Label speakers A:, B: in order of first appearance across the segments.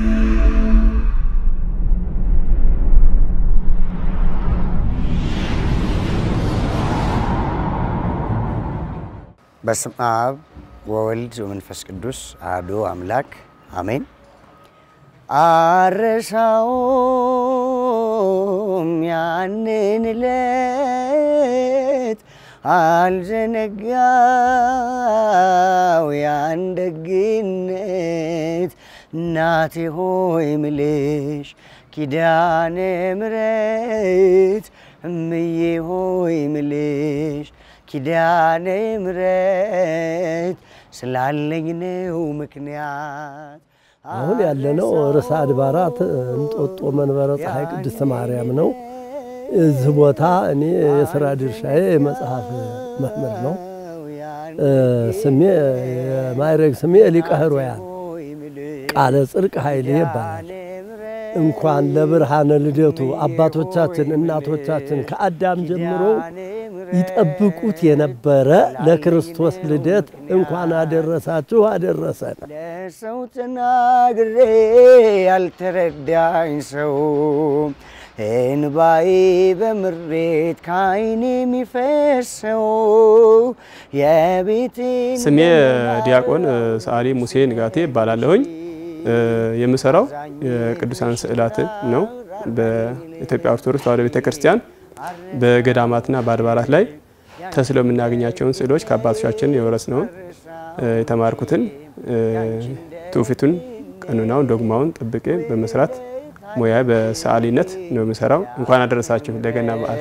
A: በስመ አብ ወወልድ ወመንፈስ ቅዱስ አሐዱ አምላክ አሜን። አረሳውም ያንን ዕለት አልዘነጋው ያን ደግነት እናቴ ሆይ ምልሽ ኪዳነ ምሕረት እምዬ ሆይ ምልሽ ኪዳነ ምሕረት ስላለኝ ነው ምክንያት።
B: አሁን ያለነው ርዕሰ አድባራት እንጦጦ መንበረ ፀሐይ ቅድስት ማርያም ነው። እዚህ ቦታ እኔ የስራ ድርሻዬ የመጽሐፍ መምህር ነው። ስሜ የማዕረግ ስሜ ሊቀ ኅሩያን ቃለ ጽድቅ ኃይሌ ይባላል። እንኳን ለብርሃነ ልደቱ አባቶቻችን እናቶቻችን ከአዳም ጀምሮ ይጠብቁት የነበረ ለክርስቶስ ልደት እንኳን አደረሳችሁ አደረሰን።
A: ለሰው ተናግሬ ያልተረዳኝ ሰው እንባዬ በምሬት ከዓይኔ የሚፈሰው የቤቴን
C: ስሜ ዲያቆን ሰዓሊ ሙሴ ንጋቴ እባላለሁኝ። የምሰራው የቅዱሳን ስዕላት ነው። በኢትዮጵያ ኦርቶዶክስ ተዋሕዶ ቤተ ክርስቲያን በገዳማትና በአድባራት ላይ ተስለው የምናገኛቸውን ስዕሎች ከአባቶቻችን የወረስነውን የተማርኩትን ትውፊቱን፣ ቀኖናውን፣ ዶግማውን ጠብቄ በመስራት ሙያ በሰዓሊነት ነው የምሰራው። እንኳን አደረሳችሁ ለገና በዓል።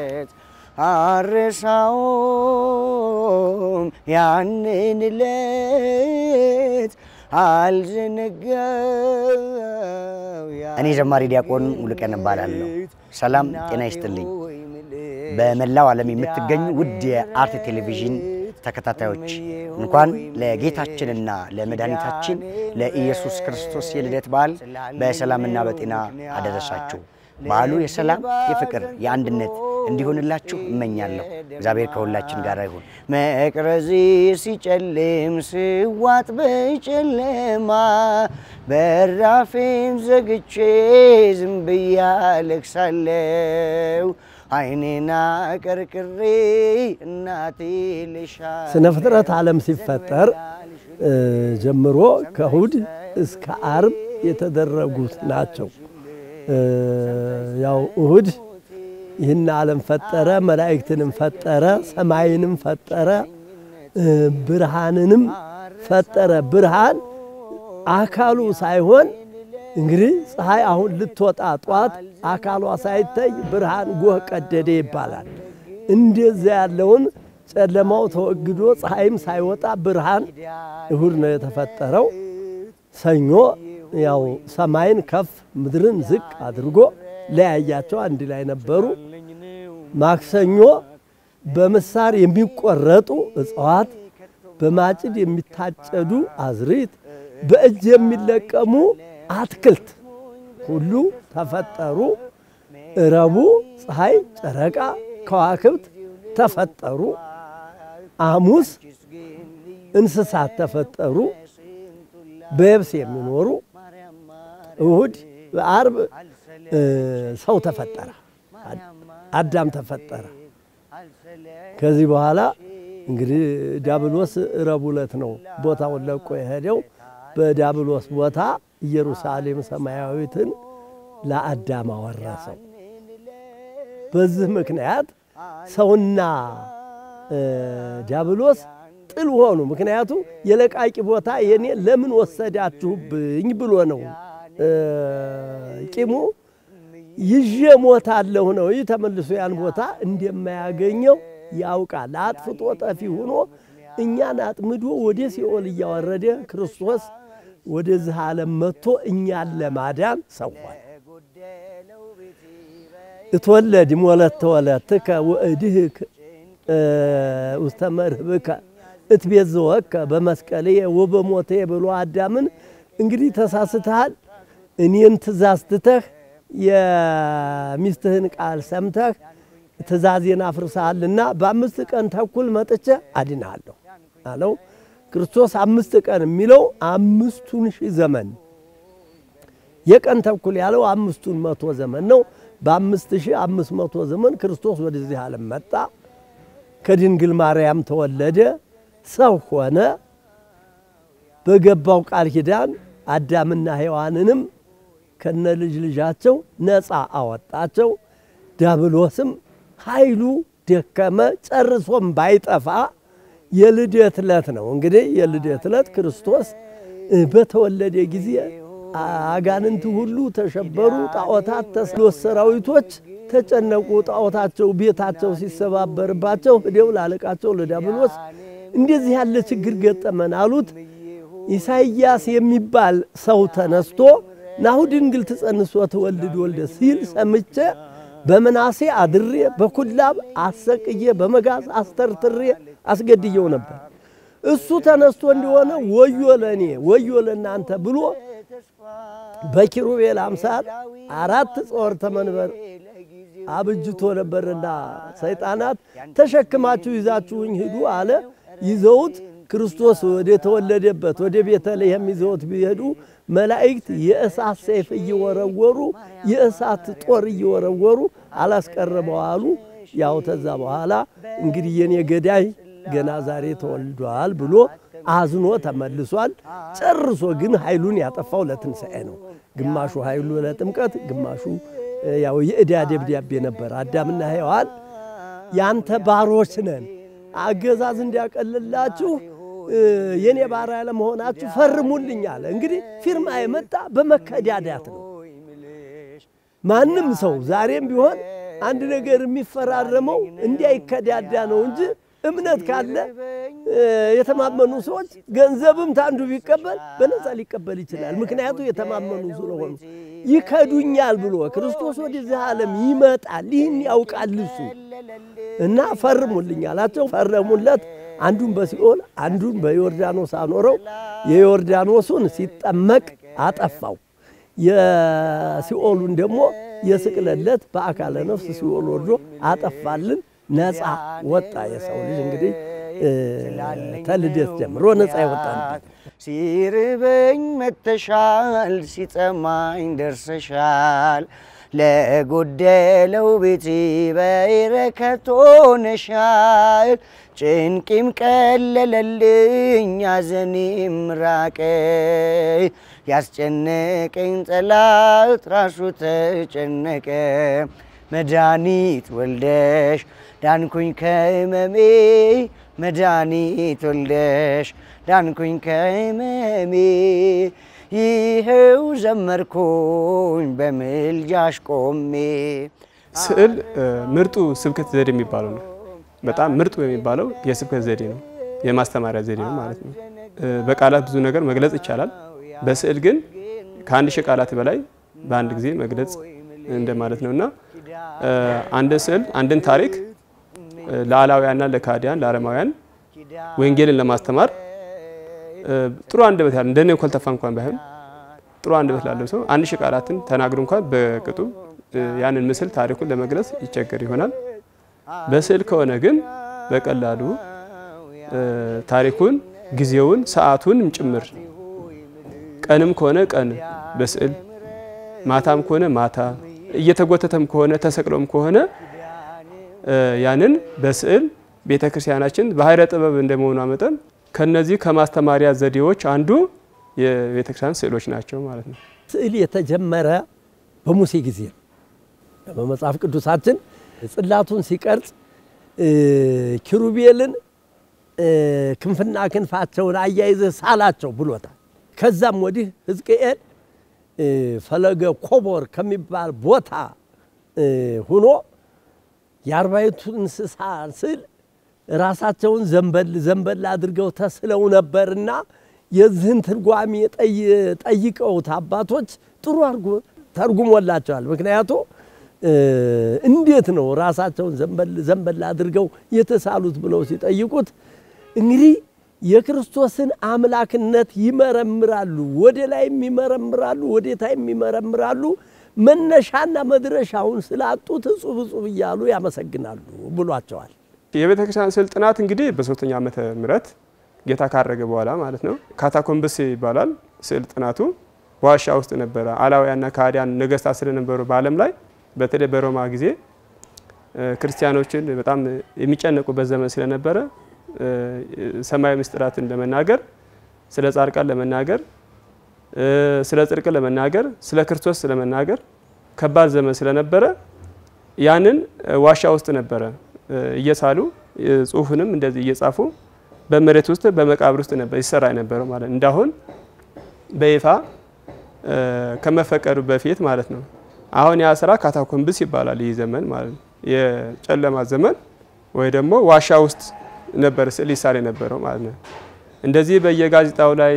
A: አረሳውም ያንን ዕለት አልዘነጋው። እኔ ዘማሪ ዲያቆን ሙሉቀን እባላለሁ። ሰላም ጤና ይስጥልኝ። በመላው ዓለም የምትገኙ ውድ የአርት ቴሌቪዥን ተከታታዮች እንኳን ለጌታችንና ለመድኃኒታችን ለኢየሱስ ክርስቶስ የልደት በዓል በሰላምና በጤና አደረሳችሁ። በዓሉ የሰላም የፍቅር፣ የአንድነት እንዲሆንላችሁ እመኛለሁ። እግዚአብሔር ከሁላችን ጋር ይሁን። መቅረዜ ሲጨልም ስዋጥ በጨለማ በራፌን ዘግቼ ዝም ብዬ አለቅሳለሁ። ዓይኔና ቀርቅሬ እናቴ ልሻ
B: ስነ ፍጥረት ዓለም ሲፈጠር ጀምሮ ከእሁድ እስከ አርብ የተደረጉት ናቸው። ያው እሁድ ይህን ዓለም ፈጠረ፣ መላእክትንም ፈጠረ፣ ሰማይንም ፈጠረ፣ ብርሃንንም ፈጠረ። ብርሃን አካሉ ሳይሆን እንግዲህ ፀሐይ አሁን ልትወጣ ጧት አካሏ ሳይታይ ብርሃን ጎህ ቀደደ ይባላል። እንደዚያ ያለውን ጨለማው ተወግዶ ፀሐይም ሳይወጣ ብርሃን እሁድ ነው የተፈጠረው። ሰኞ ያው ሰማይን ከፍ ምድርን ዝቅ አድርጎ ለያያቸው አንድ ላይ ነበሩ። ማክሰኞ በምሳር የሚቆረጡ እጽዋት፣ በማጭድ የሚታጨዱ አዝርዕት፣ በእጅ የሚለቀሙ አትክልት ሁሉ ተፈጠሩ። ረቡዕ ፀሐይ፣ ጨረቃ፣ ከዋክብት ተፈጠሩ። ሐሙስ እንስሳት ተፈጠሩ በየብስ የሚኖሩ። እሁድ በአርብ ሰው ተፈጠረ፣ አዳም ተፈጠረ። ከዚህ በኋላ እንግዲህ ዲያብሎስ ረቡዕ ዕለት ነው ቦታውን ለቆ የሄደው። በዲያብሎስ ቦታ ኢየሩሳሌም ሰማያዊትን ለአዳም አወረሰው። በዚህ ምክንያት ሰውና ዲያብሎስ ጥል ሆኑ። ምክንያቱ የለቃቂ ቦታ የኔ ለምን ወሰዳችሁብኝ ብሎ ነው ቂሙ። ይዤ ሞታለሁ ነው። ይህ ተመልሶ ያን ቦታ እንደማያገኘው ያውቃል። አጥፍቶ ጠፊ ሆኖ እኛን አጥምዶ ወደ ሲኦል እያወረደ ክርስቶስ ወደዚህ ዓለም መጥቶ እኛን ለማዳን ሰዋል። እትወለድ ሞለት ተወለትከ ወእድህክ ውስተ መርህብከ እትቤዝወከ በመስቀልየ ወበሞትየ ብሎ አዳምን እንግዲህ ተሳስተሃል፣ እኔን ትእዛዝ ትተህ የሚስትህን ቃል ሰምተህ ትእዛዜን አፍርሰሃልና በአምስት ቀን ተኩል መጥቼ አድንሃለሁ አለው። ክርስቶስ አምስት ቀን የሚለው አምስቱን ሺህ ዘመን የቀን ተኩል ያለው አምስቱን መቶ ዘመን ነው። በአምስት ሺህ አምስት መቶ ዘመን ክርስቶስ ወደዚህ ዓለም መጣ። ከድንግል ማርያም ተወለደ፣ ሰው ሆነ። በገባው ቃል ኪዳን አዳምና ሔዋንንም ከነ ልጅ ልጃቸው ነፃ አወጣቸው። ዲያብሎስም ኃይሉ ደከመ፣ ጨርሶም ባይጠፋ የልደት ዕለት ነው። እንግዲህ የልደት ዕለት ክርስቶስ በተወለደ ጊዜ አጋንንት ሁሉ ተሸበሩ፣ ጣዖታት ተስሎስ ሰራዊቶች ተጨነቁ። ጣዖታቸው ቤታቸው ሲሰባበርባቸው ሂደው ላለቃቸው ለዲያብሎስ እንደዚህ ያለ ችግር ገጠመን አሉት። ኢሳይያስ የሚባል ሰው ተነስቶ ናሁ ድንግል ትጸንስ ወትወልድ ወልደ ሲል ሰምቼ በምናሴ አድሬ በኩላብ አሰቅዬ በመጋዝ አስተርትሬ አስገድየው ነበር። እሱ ተነስቶ እንደሆነ ወዮ ለእኔ ወዮ ለእናንተ ብሎ በኪሩቤል አምሳል አራት ጸወርተ መንበር አብጅቶ ነበርና ሰይጣናት ተሸክማችሁ ይዛችሁኝ ሂዱ አለ። ይዘውት ክርስቶስ ወደ ተወለደበት ወደ ቤተልሔም ይዘውት ቢሄዱ መላእክት የእሳት ሰይፍ እየወረወሩ የእሳት ጦር እየወረወሩ አላስቀረበው አሉ። ያው ተዛ በኋላ እንግዲህ የኔ ገዳይ ገና ዛሬ ተወልዷል ብሎ አዝኖ ተመልሷል። ጨርሶ ግን ኃይሉን ያጠፋው ለትንሣኤ ነው። ግማሹ ኃይሉ ለጥምቀት፣ ግማሹ ያው የዕዳ ደብዳቤ ነበር። አዳምና ሔዋን ያንተ ባሮች ነን፣ አገዛዝ እንዲያቀልላችሁ የኔ ባሪያ ለመሆናችሁ ፈርሙልኝ አለ። እንግዲህ ፊርማ የመጣ በመከዳዳት ነው። ማንም ሰው ዛሬም ቢሆን አንድ ነገር የሚፈራረመው እንዲያይከዳዳ ነው እንጂ እምነት ካለ የተማመኑ ሰዎች ገንዘብም ታንዱ ቢቀበል በነፃ ሊቀበል ይችላል። ምክንያቱ የተማመኑ ስለሆኑ ይከዱኛል ብሎ ክርስቶስ ወደዚህ ዓለም ይመጣል። ይህን ያውቃል እሱ እና ፈርሙልኝ አላቸው። ፈረሙለት። አንዱን በሲኦል አንዱን በዮርዳኖስ አኖረው። የዮርዳኖሱን ሲጠመቅ አጠፋው። የሲኦሉን ደግሞ የስቅለለት በአካለ ነፍስ ሲኦል ወርዶ አጠፋልን። ነፃ ወጣ። የሰው ልጅ እንግዲህ ተልደት ጀምሮ ነፃ ይወጣል።
A: ሲርበኝ መተሻል፣ ሲጠማኝ ደርሰሻል፣ ለጎደለው ቤቴ በረከት ሆነሻል። ጭንቂም ቀለለልኝ፣ ያዘኔም ራቀ፣ ያስጨነቀኝ ጠላት ራሱ ተጨነቀ። መድኃኒት ወልደሽ ዳንኩኝ ከህመሜ መድኃኒት ወልደሽ ዳንኩኝ ከህመሜ ይኸው ዘመርኩኝ በምልጃሽ ቆሜ።
C: ስዕል ምርጡ ስብከት ዘዴ የሚባለው ነው። በጣም ምርጡ የሚባለው የስብከት ዘዴ ነው፣ የማስተማሪያ ዘዴ ነው ማለት ነው። በቃላት ብዙ ነገር መግለጽ ይቻላል። በስዕል ግን ከአንድ ሺህ ቃላት በላይ በአንድ ጊዜ መግለጽ እንደማለት ነው እና አንድን ስዕል አንድን ታሪክ ለአላውያንና ለካዲያን ለአረማውያን ወንጌልን ለማስተማር ጥሩ አንደበት ያለው እንደኔ ኮልተፋ እንኳን ባይሆን ጥሩ አንደበት ላለው ሰው አንድ ሺህ ቃላትን ተናግሮ እንኳን በቅጡ ያንን ምስል ታሪኩን ለመግለጽ ይቸገር ይሆናል። በስዕል ከሆነ ግን በቀላሉ ታሪኩን፣ ጊዜውን፣ ሰዓቱንም ጭምር ቀንም ከሆነ ቀን በስዕል ማታም ከሆነ ማታ እየተጎተተም ከሆነ ተሰቅሎም ከሆነ ያንን በስዕል ቤተ ክርስቲያናችን ባሕረ ጥበብ እንደመሆኗ መጠን ከነዚህ ከማስተማሪያ ዘዴዎች አንዱ የቤተ ክርስቲያን ስዕሎች ናቸው ማለት ነው።
B: ስዕል የተጀመረ በሙሴ ጊዜ ነው። በመጽሐፍ ቅዱሳችን ጽላቱን ሲቀርጽ ኪሩቤልን ክንፍና ክንፋቸውን አያይዘህ ሳላቸው ብሎታል። ከዛም ወዲህ ሕዝቅኤል ፈለገ ኮቦር ከሚባል ቦታ ሁኖ የአርባይቱ እንስሳ ስዕል ራሳቸውን ዘንበል ዘንበል አድርገው ተስለው ነበርና የዚህን ትርጓሜ ጠይቀውት አባቶች ጥሩ አድርጎ ተርጉሞላቸዋል። ምክንያቱ እንዴት ነው ራሳቸውን ዘንበል ዘንበል አድርገው የተሳሉት ብለው ሲጠይቁት እንግዲህ የክርስቶስን አምላክነት ይመረምራሉ። ወደ ላይም ይመረምራሉ፣ ወደ ታይም ይመረምራሉ። መነሻና መድረሻውን ስላጡት እጹብ እጹብ እያሉ ያመሰግናሉ ብሏቸዋል።
C: የቤተ ክርስቲያን ስዕል ጥናት እንግዲህ በሶስተኛ ዓመተ ምህረት ጌታ ካረገ በኋላ ማለት ነው። ካታኮምብስ ይባላል ስዕል ጥናቱ። ዋሻ ውስጥ ነበረ። አላውያንና ከሃዲያን ነገስታት ስለነበሩ በዓለም ላይ በተለይ በሮማ ጊዜ ክርስቲያኖችን በጣም የሚጨነቁበት ዘመን ስለነበረ ሰማያዊ ምስጢራትን ለመናገር ስለ ጻድቃን ለመናገር ስለ ጽድቅ ለመናገር ስለ ክርስቶስ ለመናገር ከባድ ዘመን ስለነበረ ያንን ዋሻ ውስጥ ነበረ እየሳሉ ጽሁፍንም እንደዚህ እየጻፉ በመሬት ውስጥ በመቃብር ውስጥ ነበር ይሰራ የነበረው ማለት ነው። እንዳሁን በይፋ ከመፈቀዱ በፊት ማለት ነው። አሁን ያ ስራ ካታኮምብስ ይባላል። ይህ ዘመን ማለት ነው የጨለማ ዘመን ወይ ደግሞ ዋሻ ውስጥ ነበር ስዕል ይሳል የነበረው ማለት ነው። እንደዚህ በየጋዜጣው ላይ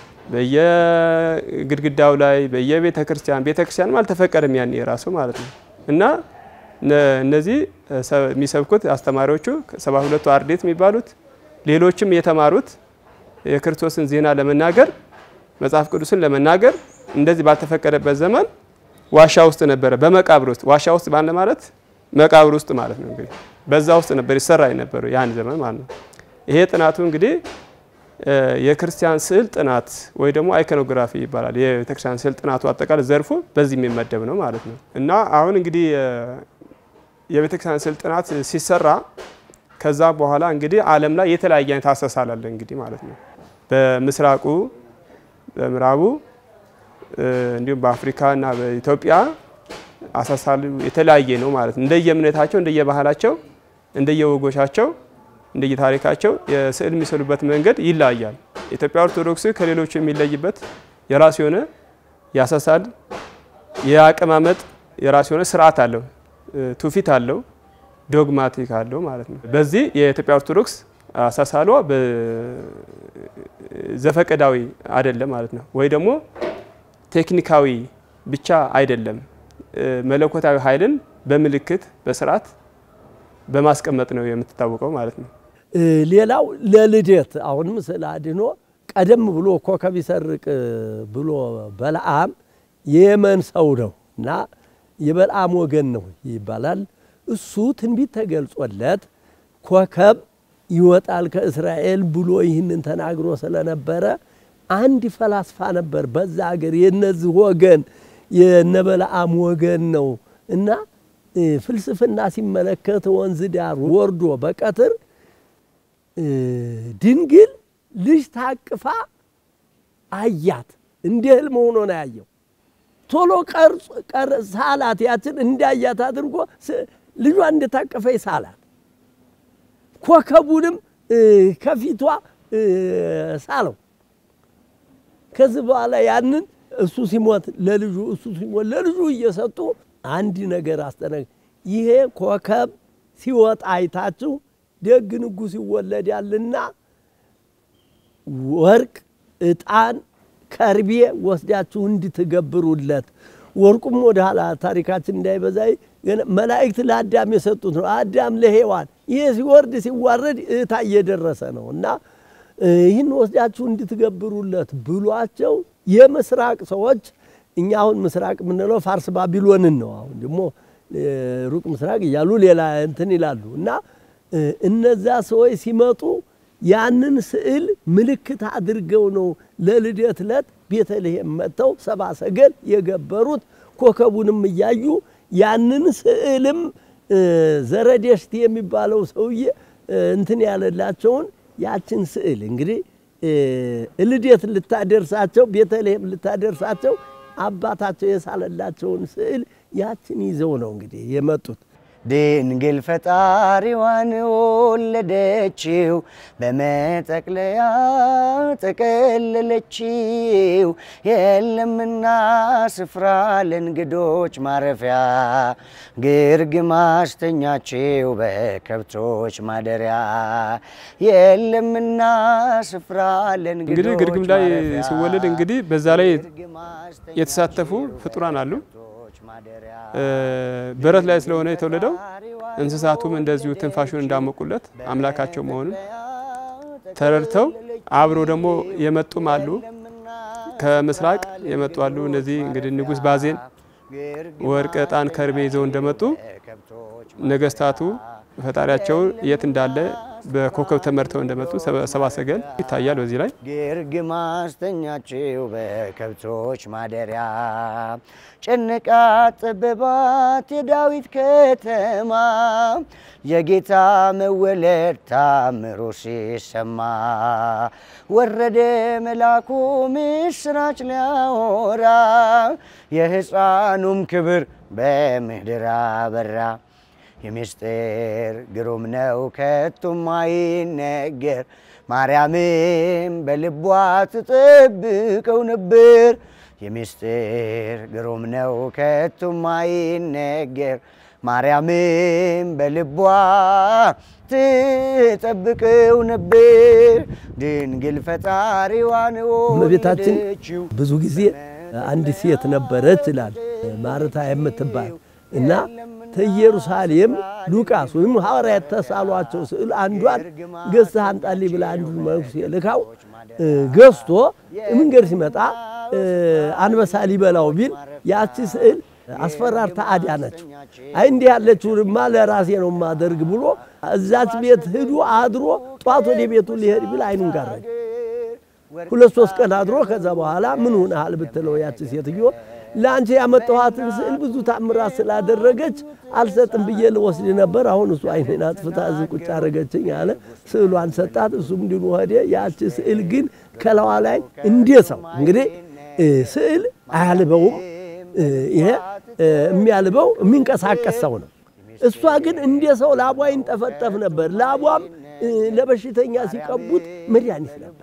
C: በየግድግዳው ላይ በየቤተ ክርስቲያን ቤተ ክርስቲያንም አልተፈቀደም ያን የራሱ ማለት ነው እና እነዚህ የሚሰብኩት አስተማሪዎቹ ሰባ ሁለቱ አርድእት የሚባሉት ሌሎችም የተማሩት የክርስቶስን ዜና ለመናገር መጽሐፍ ቅዱስን ለመናገር እንደዚህ ባልተፈቀደበት ዘመን ዋሻ ውስጥ ነበረ። በመቃብር ውስጥ ዋሻ ውስጥ ባለ ማለት መቃብር ውስጥ ማለት ነው። እንግዲህ በዛ ውስጥ ነበር ይሰራ የነበረው ያን ዘመን ማለት ነው። ይሄ ጥናቱ እንግዲህ የክርስቲያን ስዕል ጥናት ወይ ደግሞ አይኮኖግራፊ ይባላል። የቤተክርስቲያን ስዕል ጥናቱ አጠቃላይ ዘርፉ በዚህ የሚመደብ ነው ማለት ነው እና አሁን እንግዲህ የቤተክርስቲያን ስዕል ጥናት ሲሰራ ከዛ በኋላ እንግዲህ ዓለም ላይ የተለያየ አይነት አሳሳል አለ እንግዲህ ማለት ነው። በምስራቁ፣ በምዕራቡ እንዲሁም በአፍሪካ እና በኢትዮጵያ አሳሳሉ የተለያየ ነው ማለት ነው። እንደየእምነታቸው፣ እንደየባህላቸው፣ እንደየወጎቻቸው፣ እንደየታሪካቸው የስዕል የሚስሉበት መንገድ ይለያያል። የኢትዮጵያ ኦርቶዶክስ ከሌሎቹ የሚለይበት የራሱ የሆነ ያሳሳል የአቀማመጥ የራሱ የሆነ ስርዓት አለው፣ ትውፊት አለው ዶግማቲክ አለው ማለት ነው። በዚህ የኢትዮጵያ ኦርቶዶክስ አሳሳሏ ዘፈቀዳዊ አይደለም ማለት ነው፣ ወይ ደግሞ ቴክኒካዊ ብቻ አይደለም። መለኮታዊ ኃይልን በምልክት በስርዓት በማስቀመጥ ነው የምትታወቀው ማለት ነው።
B: ሌላው ለልደት አሁንም ስለ አድኖ ቀደም ብሎ ኮከብ ይሰርቅ ብሎ በለዓም የየመን ሰው ነው እና የበለዓም ወገን ነው ይባላል። እሱ ትንቢት ተገልጾለት ኮከብ ይወጣል ከእስራኤል ብሎ ይህንን ተናግሮ ስለነበረ አንድ ፈላስፋ ነበር በዛ ሀገር የነዚህ ወገን የነበለዓም ወገን ነው እና ፍልስፍና ሲመለከት ወንዝ ዳር ወርዶ በቀትር ድንግል ልጅ ታቅፋ አያት። እንደ ህልም ሆኖ ነው ያየው። ቶሎ ሳላት ያችን እንዳያት አድርጎ ልጇ እንደታቀፈች ሳላት። ኮከቡንም ከፊቷ ሳለው። ከዚህ በኋላ ያንን እሱ ሲሞት ለልጁ እሱ ሲሞት ለልጁ እየሰጡ አንድ ነገር አስጠነቅ ይሄ ኮከብ ሲወጣ አይታችሁ ደግ ንጉሥ ይወለዳልና ወርቅ፣ ዕጣን፣ ከርቤ ወስዳችሁ እንድትገብሩለት ወርቁም ወደ ኋላ ታሪካችን እንዳይበዛ መላእክት ለአዳም የሰጡት ነው። አዳም ለሔዋን ይሄ ሲወርድ ሲዋረድ እታ እየደረሰ ነው እና ይህን ወስዳችሁ እንድትገብሩለት ብሏቸው የምስራቅ ሰዎች እኛ አሁን ምስራቅ የምንለው ፋርስ ባቢሎንን ነው። አሁን ደግሞ ሩቅ ምስራቅ እያሉ ሌላ እንትን ይላሉ እና እነዛ ሰዎች ሲመጡ ያንን ስዕል ምልክት አድርገው ነው ለልደት ዕለት ቤተልሔም መጥተው ሰባ ሰገል የገበሩት። ኮከቡንም እያዩ ያንን ስዕልም ዘረደሽት የሚባለው ሰውዬ እንትን ያለላቸውን ያችን ስዕል እንግዲህ ልደት ልታደርሳቸው ቤተልሔም ልታደርሳቸው አባታቸው የሳለላቸውን ስዕል ያችን ይዘው ነው እንግዲህ የመጡት።
A: ድንግል ፈጣሪዋን ወለደችው፣ በመጠቅለያ ጠቀለለችው። የለምና ስፍራ ለእንግዶች ማረፊያ፣ ግርግም አስተኛችው በከብቶች ማደሪያ። የለምና ስፍራ ለእንግዶች
C: እንግዲህ ግርግም ላይ
A: ማረፊያ፣
C: ሲወለድ እንግዲህ በዛ ላይ
A: ግርግም አስተኛችው
C: የተሳተፉ ፍጡራን አሉ።
A: በከብቶች ማደሪያ።
C: በረት ላይ ስለሆነ የተወለደው እንስሳቱም እንደዚሁ ትንፋሹን እንዳሞቁለት አምላካቸው መሆኑን ተረድተው አብሮ ደግሞ የመጡም አሉ። ከምስራቅ የመጡ አሉ። እነዚህ እንግዲህ ንጉሥ ባዜን ወርቅ፣ ዕጣን፣ ከርቤ ይዘው እንደመጡ ነገስታቱ ፈጣሪያቸው የት እንዳለ በኮከብ ተመርተው እንደመጡ ሰብአ ሰገል ይታያል። በዚህ ላይ
A: ግርግም አስተኛችው በከብቶች ማደሪያ ጨነቃ ጠበባት የዳዊት ከተማ የጌታ መወለድ ታምሮ ሲሰማ ወረደ መልአኩ ምስራች ሊያወራ የሕፃኑም ክብር በምድር አበራ። የምስጢር ግሩም ነው ከቶም አይነገር ማርያምም በልቧ ትጠብቀው ነበር። የምስጢር ግሩም ነው ከቶም አይነገር ማርያምም በልቧ ትጠብቀው ነበር። ድንግል ፈጣሪዋን
B: እመቤታችን
A: ወለደችው።
B: ብዙ ጊዜ አንድ ሴት ነበረች ይላል ማርታ የምትባል እና ከኢየሩሳሌም ሉቃስ ወይም ሐዋርያት ተሳሏቸው ስዕል አንዷን ገዝተህ አንጣልኝ ብላ አንዱን መነኩሴ ልካው ገዝቶ መንገድ ሲመጣ አንበሳ ሊበላው ቢል ያቺ ስዕል አስፈራርታ አዳነችው። አይ እንዲህ ያለችውንማ ለራሴ ነው የማደርግ ብሎ እዛች ቤት ሂዶ አድሮ ጧት ወደ ቤቱ ሊሄድ ቢል አይኑን ጋረደ። ሁለት ሶስት ቀን አድሮ ከዛ በኋላ ምን ሆነሃል ብትለው ያቺ ሴትዮ ለአንቺ ያመጣኋትን ስዕል ብዙ ታምራት ስላደረገች አልሰጥም ብዬ ልወስድ ነበር። አሁን እሱ አይኔን አጥፍታ እዚህ ቁጭ አደረገችኝ አለ። ስዕሏን ሰጣት። እሱም እንዲሁ ሄደ። ያቺ ስዕል ግን ከለዋ ላይ እንደ ሰው እንግዲህ ስዕል አያልበውም። ይሄ የሚያልበው የሚንቀሳቀስ ሰው ነው። እሷ ግን እንደ ሰው ላቧ ይንጠፈጠፍ ነበር። ላቧም ለበሽተኛ ሲቀቡት መድኃኒት ነበር።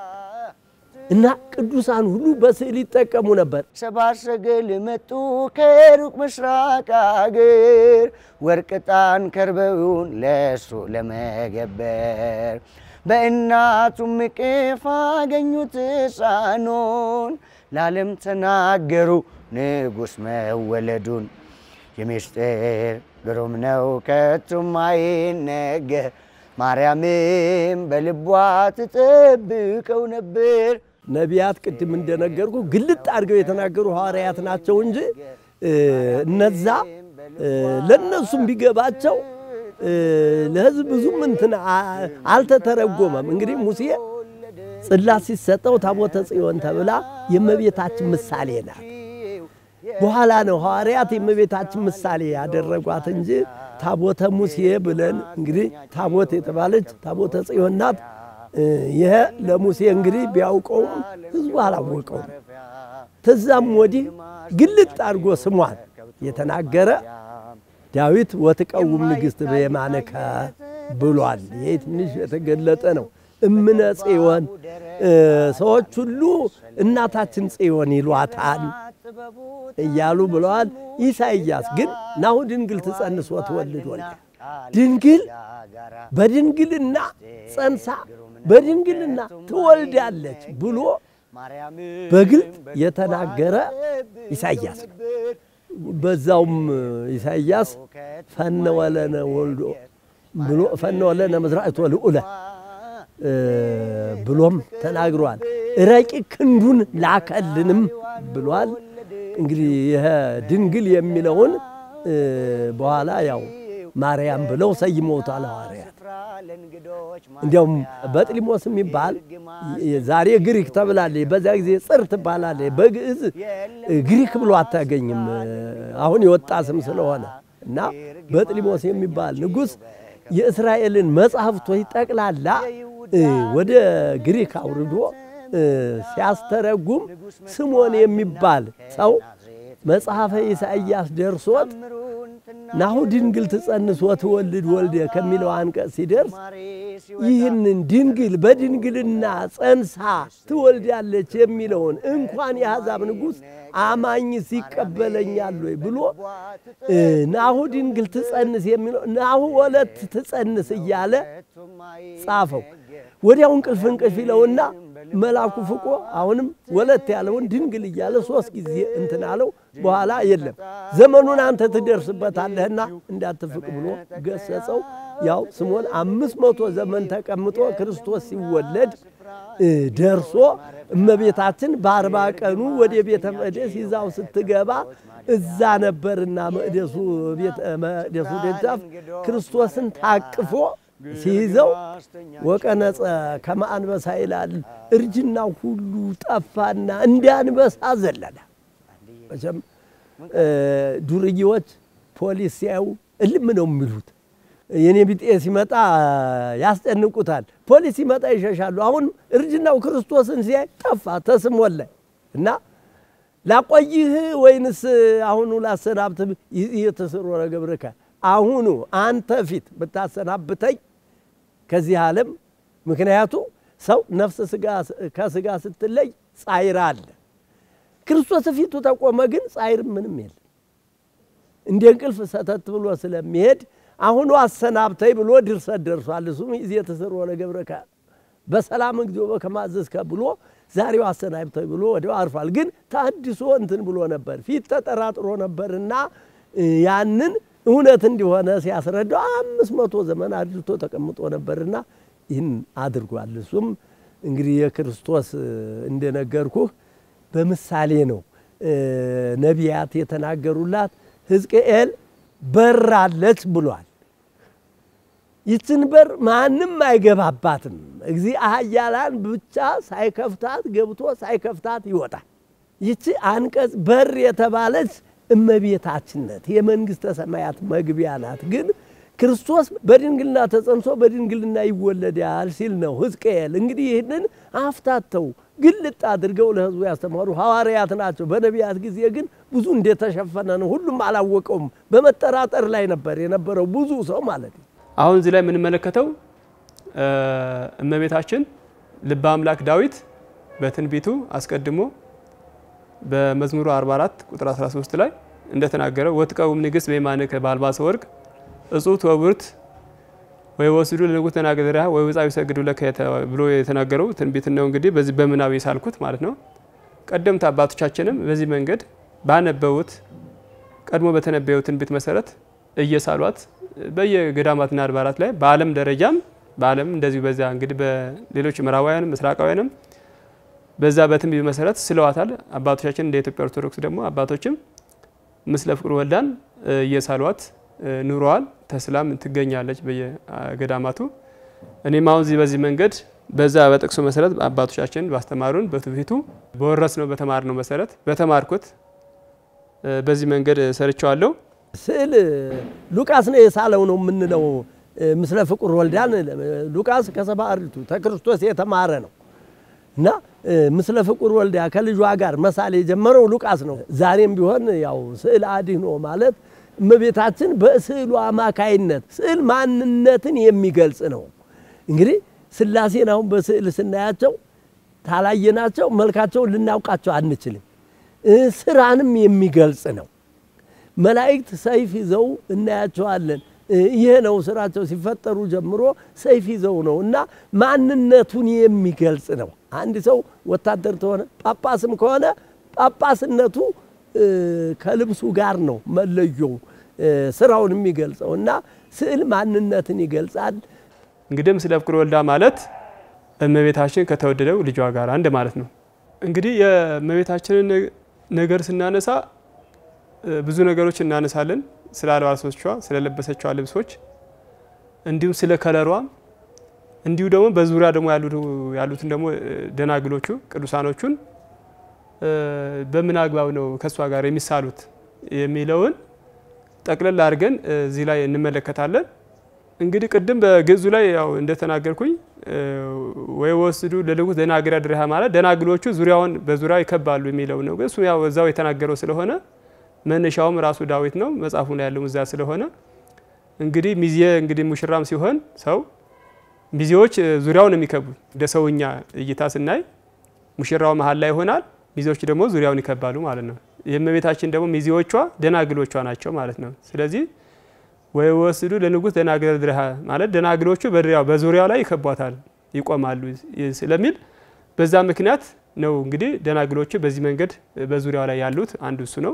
B: እና ቅዱሳን ሁሉ በስዕል ይጠቀሙ ነበር።
A: ሰብአ ሰገል መጡ ከሩቅ ምስራቅ አገር ወርቅ ዕጣን ከርበውን ለእሱ ለመገበር በእናቱም እቅፍ አገኙት ሕፃኑን ለዓለም ተናገሩ ንጉሥ መወለዱን። የምስጢር ግሩም ነው ከቶም አይነገር ማርያምም በልቧ ትጠብቀው ነበር።
B: ነቢያት ቅድም እንደነገርኩ ግልጥ አድርገው የተናገሩ ሐዋርያት ናቸው እንጂ እነዛ ለእነሱም ቢገባቸው ለሕዝብ ብዙም እንትን አልተተረጎመም። እንግዲህ ሙሴ ጽላት ሲሰጠው ታቦተ ጽዮን ተብላ የእመቤታችን ምሳሌ ናት። በኋላ ነው ሐዋርያት የእመቤታችን ምሳሌ ያደረጓት እንጂ ታቦተ ሙሴ ብለን እንግዲህ ታቦት የተባለች ታቦተ ጽዮን ናት። ይሄ ለሙሴ እንግዲህ ቢያውቀውም ሕዝቡ አላወቀውም። ተዛም ወዲህ ግልጥ አድርጎ ስሟን የተናገረ ዳዊት ወትቀውም ንግሥት በየማነከ ብሏል። ይህ ትንሽ የተገለጠ ነው። እምነ ጽዮን ሰዎች ሁሉ እናታችን ጽዮን ይሏታል እያሉ ብለዋል። ኢሳይያስ ግን ናሁ ድንግል ትጸንስ ወትወልድ ወልደ ድንግል በድንግልና ጸንሳ በድንግልና ትወልዳለች ብሎ በግልጥ የተናገረ ኢሳይያስ ነው። በዛውም ኢሳይያስ ፈነወለነ ወልዶ ብሎ ፈነወለነ መዝራእቶ ልዑለ ብሎም ተናግሯል። ረቂቅ ክንዱን ላከልንም ብሏል። እንግዲህ ይህ ድንግል የሚለውን በኋላ ያው ማርያም ብለው ሰይመውታል ሐዋርያት። እንዲያውም በጥሊሞስ የሚባል ዛሬ ግሪክ ተብላለች፣ በዛ ጊዜ ጽር ትባላለች። በግዕዝ ግሪክ ብሎ አታገኝም፣ አሁን የወጣ ስም ስለሆነ እና በጥሊሞስ የሚባል ንጉሥ የእስራኤልን መጽሐፍቶች ጠቅላላ ወደ ግሪክ አውርዶ ሲያስተረጉም ስሞን የሚባል ሰው መጽሐፈ ኢሳይያስ ደርሶት ናሁ ድንግል ትጸንስ ወትወልድ ወልደ ከሚለው አንቀጽ ሲደርስ ይህንን ድንግል በድንግልና ጸንሳ ትወልዳለች የሚለውን እንኳን የአሕዛብ ንጉሥ አማኝስ ይቀበለኛል ወይ ብሎ ናሁ ድንግል ትጸንስ የሚለው ናሁ ወለት ትጸንስ እያለ ጻፈው። ወዲያው እንቅልፍ እንቅልፍ ይለውና መላኩ ፍቆ አሁንም ወለት ያለውን ድንግል እያለ ሶስት ጊዜ እንትን አለው። በኋላ የለም ዘመኑን አንተ ትደርስበታለህና እንዳትፍቅ ብሎ ገሰጸው። ያው ስሞን አምስት መቶ ዘመን ተቀምጦ ክርስቶስ ሲወለድ ደርሶ እመቤታችን በአርባ ቀኑ ወደ ቤተ መቅደስ ይዛው ስትገባ እዛ ነበርና መቅደሱ መቅደሱ ደጃፍ ክርስቶስን ታቅፎ ሲይዘው ወቀነጸ ከመ አንበሳ ይላል። እርጅናው ሁሉ ጠፋና እንደ አንበሳ ዘለለ። መቼም ዱርዬዎች ፖሊስ ሲያዩ እልም ነው የሚሉት። የኔ ቢጤ ሲመጣ ያስጨንቁታል። ፖሊስ ሲመጣ ይሸሻሉ። አሁን እርጅናው ክርስቶስን ሲያይ ጠፋ ተስሞላይ እና ላቆይህ ወይንስ አሁኑ ላሰናብትህ? የተሰሮ ገብርከ አሁኑ አንተ ፊት ብታሰናብተኝ ከዚህ ዓለም ምክንያቱ ሰው ነፍስ ከስጋ ስትለይ ጻይር አለ። ክርስቶስ ፊቱ ተቆመ፣ ግን ጻይር ምንም የለም። እንደ እንቅልፍ ሰተት ብሎ ስለሚሄድ አሁኑ አሰናብተኝ ብሎ ድርሰት ደርሷል። እሱም ይዜ የተሰሮ ለገብረከ በሰላም እግዚኦ በከመ አዘዝከ ብሎ ዛሬው አሰናብተኝ ብሎ ወዲያው አርፏል። ግን ታድሶ እንትን ብሎ ነበር፣ ፊት ተጠራጥሮ ነበርና ያንን እውነት እንዲሆነ ሲያስረዳው አምስት መቶ ዘመን አድልቶ ተቀምጦ ነበርና ይህን አድርጓል። እሱም እንግዲህ የክርስቶስ እንደነገርኩህ በምሳሌ ነው ነቢያት የተናገሩላት። ሕዝቅኤል በራለች ብሏል። ይችን በር ማንም አይገባባትም። እግዚእ ኃያላን ብቻ ሳይከፍታት ገብቶ ሳይከፍታት ይወጣል። ይቺ አንቀጽ በር የተባለች እመቤታችን ናት። የመንግሥተ ሰማያት መግቢያ ናት። ግን ክርስቶስ በድንግልና ተጸንሶ በድንግልና ይወለዳል ሲል ነው ሕዝቅኤል። እንግዲህ ይህንን አፍታተው ግልጥ አድርገው ለሕዝቡ ያስተማሩ ሐዋርያት ናቸው። በነቢያት ጊዜ ግን ብዙ እንደተሸፈነ ነው። ሁሉም አላወቀውም። በመጠራጠር ላይ ነበር የነበረው ብዙ ሰው ማለት ነው።
C: አሁን እዚህ ላይ የምንመለከተው እመቤታችን ልበ አምላክ ዳዊት በትንቢቱ አስቀድሞ በመዝሙሩ 44 ቁጥር 13 ላይ እንደተናገረው ወትቀውም ንግሥት በየማንከ በአልባሰ ወርቅ እጹት ወብርት ወይ ወስዱ ለንጉሥ ተናገሪያ ወይ ውፃ ይሰግዱ ለከ ብሎ የተናገረው ትንቢት ነው። እንግዲህ በዚህ በምናብ የሳልኩት ማለት ነው። ቀደምት አባቶቻችንም በዚህ መንገድ ባነበቡት ቀድሞ በተነበየው ትንቢት መሰረት እየሳሏት በየገዳማትና አድባራት ላይ በዓለም ደረጃም በዓለም እንደዚሁ በዛ እንግዲህ በሌሎች ምዕራባውያንም ምስራቃውያንም በዛ በትንቢት መሰረት ስለዋታል። አባቶቻችን እንደ ኢትዮጵያ ኦርቶዶክስ ደግሞ አባቶችም ምስለ ፍቁር ወልዳን እየሳሏት ኑረዋል። ተስላም ትገኛለች በየገዳማቱ። እኔም አሁን እዚህ በዚህ መንገድ በዛ በጥቅሱ መሰረት አባቶቻችን ባስተማሩን በትውፊቱ በወረስ ነው በተማር ነው መሰረት በተማርኩት በዚህ መንገድ ሰርቸዋለሁ።
B: ስዕል ሉቃስ ነው የሳለው ነው የምንለው። ምስለ ፍቁር ወልዳን ሉቃስ ከሰባ አርድእቱ ተክርስቶስ የተማረ ነው እና ምስለ ፍቁር ወልዳ ከልጇ ጋር መሳል የጀመረው ሉቃስ ነው። ዛሬም ቢሆን ያው ስዕል አድኅኖ ማለት እመቤታችን በስዕሉ አማካይነት ስዕል ማንነትን የሚገልጽ ነው። እንግዲህ ሥላሴን አሁን በስዕል ስናያቸው ታላየናቸው መልካቸውን ልናውቃቸው አንችልም። ስራንም የሚገልጽ ነው። መላእክት ሰይፍ ይዘው እናያቸዋለን። ይሄ ነው ስራቸው። ሲፈጠሩ ጀምሮ ሰይፍ ይዘው ነው እና ማንነቱን የሚገልጽ ነው። አንድ ሰው ወታደር ተሆነ ጳጳስም ከሆነ ጳጳስነቱ ከልብሱ ጋር ነው መለዮው ስራውን የሚገልጸው እና ስዕል ማንነትን ይገልጻል።
C: እንግዲህ ምስለ ፍቁር ወልዳ ማለት እመቤታችን ከተወደደው ልጇ ጋር አንድ ማለት ነው። እንግዲህ የእመቤታችንን ነገር ስናነሳ ብዙ ነገሮች እናነሳለን። ስለ አልባሶቿ፣ ስለ ለበሰቿ ልብሶች እንዲሁም ስለ ከለሯ እንዲሁ ደግሞ በዙሪያ ደግሞ ያሉትን ደግሞ ደናግሎቹ ቅዱሳኖቹን በምን አግባብ ነው ከእሷ ጋር የሚሳሉት የሚለውን ጠቅለል አድርገን እዚህ ላይ እንመለከታለን። እንግዲህ ቅድም በግዕዙ ላይ ያው እንደተናገርኩኝ ወይ ወስዱ ለልጉት ደናግረ ድርሃ ማለት ደናግሎቹ ዙሪያውን በዙሪያ ይከባሉ የሚለው ነው። እሱ ያው እዛው የተናገረው ስለሆነ መነሻውም ራሱ ዳዊት ነው መጽሐፉ ላይ ያለው እዛ ስለሆነ እንግዲህ ሚዜ እንግዲህ ሙሽራም ሲሆን ሰው ሚዜዎች ዙሪያውን የሚከቡ እንደ ሰውኛ እይታ ስናይ ሙሽራው መሀል ላይ ይሆናል፣ ሚዜዎች ደግሞ ዙሪያውን ይከባሉ ማለት ነው። የእመቤታችን ደግሞ ሚዜዎቿ ደናግሎቿ ናቸው ማለት ነው። ስለዚህ ወይ ወስዱ ለንጉሥ ደናግረ ድርሃ ማለት ደናግሎቹ በዙሪያው ላይ ይከቧታል፣ ይቆማሉ ስለሚል በዛ ምክንያት ነው እንግዲህ ደናግሎቹ በዚህ መንገድ በዙሪያው ላይ ያሉት አንዱ እሱ ነው።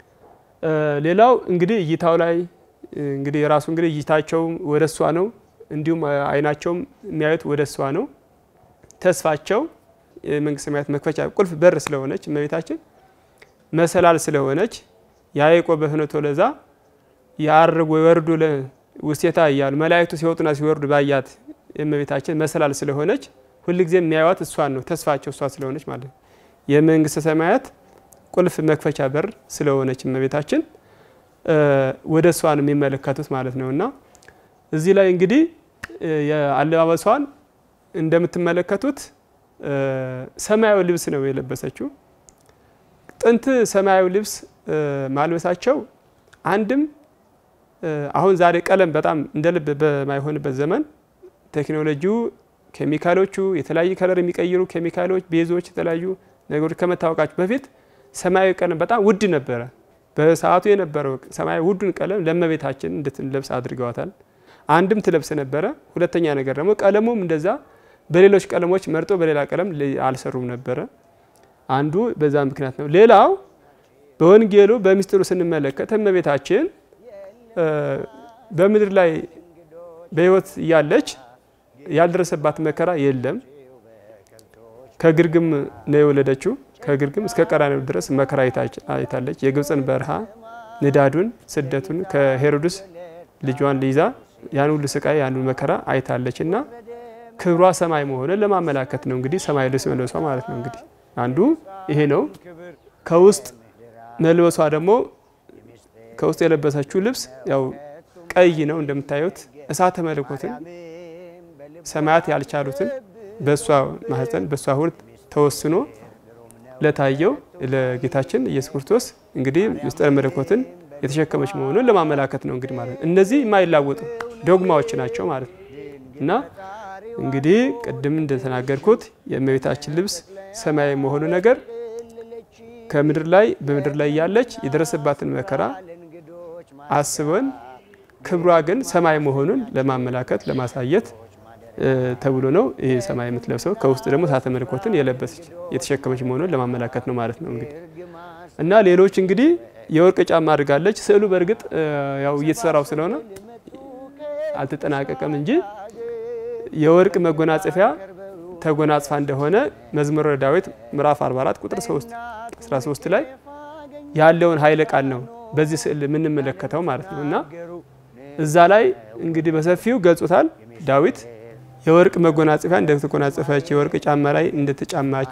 C: ሌላው እንግዲህ እይታው ላይ እንግዲህ የራሱ እንግዲህ እይታቸው ወደ እሷ ነው። እንዲሁም አይናቸውም የሚያዩት ወደ እሷ ነው። ተስፋቸው የመንግስተ ሰማያት መክፈቻ ቁልፍ በር ስለሆነች እመቤታችን መሰላል ስለሆነች ያዕቆብ በፍኖተ ለዛ ያርግ ወይወርዱ ውስቴታ እያሉ መላእክቱ ሲወጡና ሲወርዱ ባያት የእመቤታችን መሰላል ስለሆነች ሁልጊዜ የሚያዩት እሷን ነው። ተስፋቸው እሷ ስለሆነች ማለት ነው። የመንግስተ ሰማያት ቁልፍ መክፈቻ በር ስለሆነች እመቤታችን ወደ እሷ ነው የሚመለከቱት ማለት ነው። እና እዚህ ላይ እንግዲህ የአለባበሷን እንደምትመለከቱት ሰማያዊ ልብስ ነው የለበሰችው። ጥንት ሰማያዊ ልብስ ማልበሳቸው አንድም አሁን ዛሬ ቀለም በጣም እንደ ልብ በማይሆንበት ዘመን ቴክኖሎጂው፣ ኬሚካሎቹ የተለያዩ ከለር የሚቀይሩ ኬሚካሎች፣ ቤዞች፣ የተለያዩ ነገሮች ከመታወቃቸው በፊት ሰማያዊ ቀለም በጣም ውድ ነበረ። በሰዓቱ የነበረው ሰማያዊ ውዱን ቀለም ለእመቤታችን እንድትለብስ አድርገዋታል። አንድም ትለብስ ነበረ። ሁለተኛ ነገር ደግሞ ቀለሙም እንደዛ በሌሎች ቀለሞች መርጦ በሌላ ቀለም አልሰሩም ነበረ። አንዱ በዛ ምክንያት ነው። ሌላው በወንጌሉ በሚስጥሩ ስንመለከት እመቤታችን በምድር ላይ በሕይወት እያለች ያልደረሰባት መከራ የለም። ከግርግም ነው የወለደችው። ከግርግም እስከ ቀራንዮ ድረስ መከራ አይታለች። የግብፅን በረሃ ንዳዱን፣ ስደቱን ከሄሮድስ ልጇን ይዛ ያን ሁሉ ስቃይ ያን መከራ አይታለች እና ክብሯ ሰማይ መሆኑን ለማመላከት ነው እንግዲህ ሰማይ ልብስ መልበሷ ማለት ነው። እንግዲህ አንዱ ይሄ ነው። ከውስጥ መልበሷ ደግሞ ከውስጥ የለበሰችው ልብስ ያው ቀይ ነው እንደምታዩት እሳተ መለኮትን ሰማያት ያልቻሉትን በእሷ ማህፀን በእሷ ሆድ ተወስኖ ለታየው ለጌታችን ኢየሱስ ክርስቶስ እንግዲህ ምስጢረ መለኮትን የተሸከመች መሆኑን ለማመላከት ነው እንግዲህ ማለት ነው። እነዚህ የማይላወጡ ዶግማዎች ናቸው ማለት ነው እና እንግዲህ ቅድም እንደተናገርኩት የእመቤታችን ልብስ ሰማያዊ መሆኑ ነገር ከምድር ላይ በምድር ላይ ያለች የደረሰባትን መከራ አስበን ክብሯ ግን ሰማይ መሆኑን ለማመላከት ለማሳየት ተብሎ ነው ይሄ ሰማይ የምትለብሰው። ከውስጥ ደግሞ እሳተ መለኮትን የለበሰች የተሸከመች መሆኑን ለማመላከት ነው ማለት ነው እንግዲህ እና ሌሎች እንግዲህ የወርቅ ጫማ አድርጋለች። ስዕሉ በእርግጥ ያው እየተሰራው ስለሆነ አልተጠናቀቀም እንጂ የወርቅ መጎናጸፊያ ተጎናጽፋ እንደሆነ መዝሙረ ዳዊት ምዕራፍ 44 ቁጥር 3 13 ላይ ያለውን ኃይለ ቃል ነው በዚህ ስዕል የምንመለከተው ማለት ነው እና እዛ ላይ እንግዲህ በሰፊው ገልጾታል ዳዊት የወርቅ መጎናጸፊያ እንደተጎናጸፈች የወርቅ ጫማ ላይ እንደተጫማች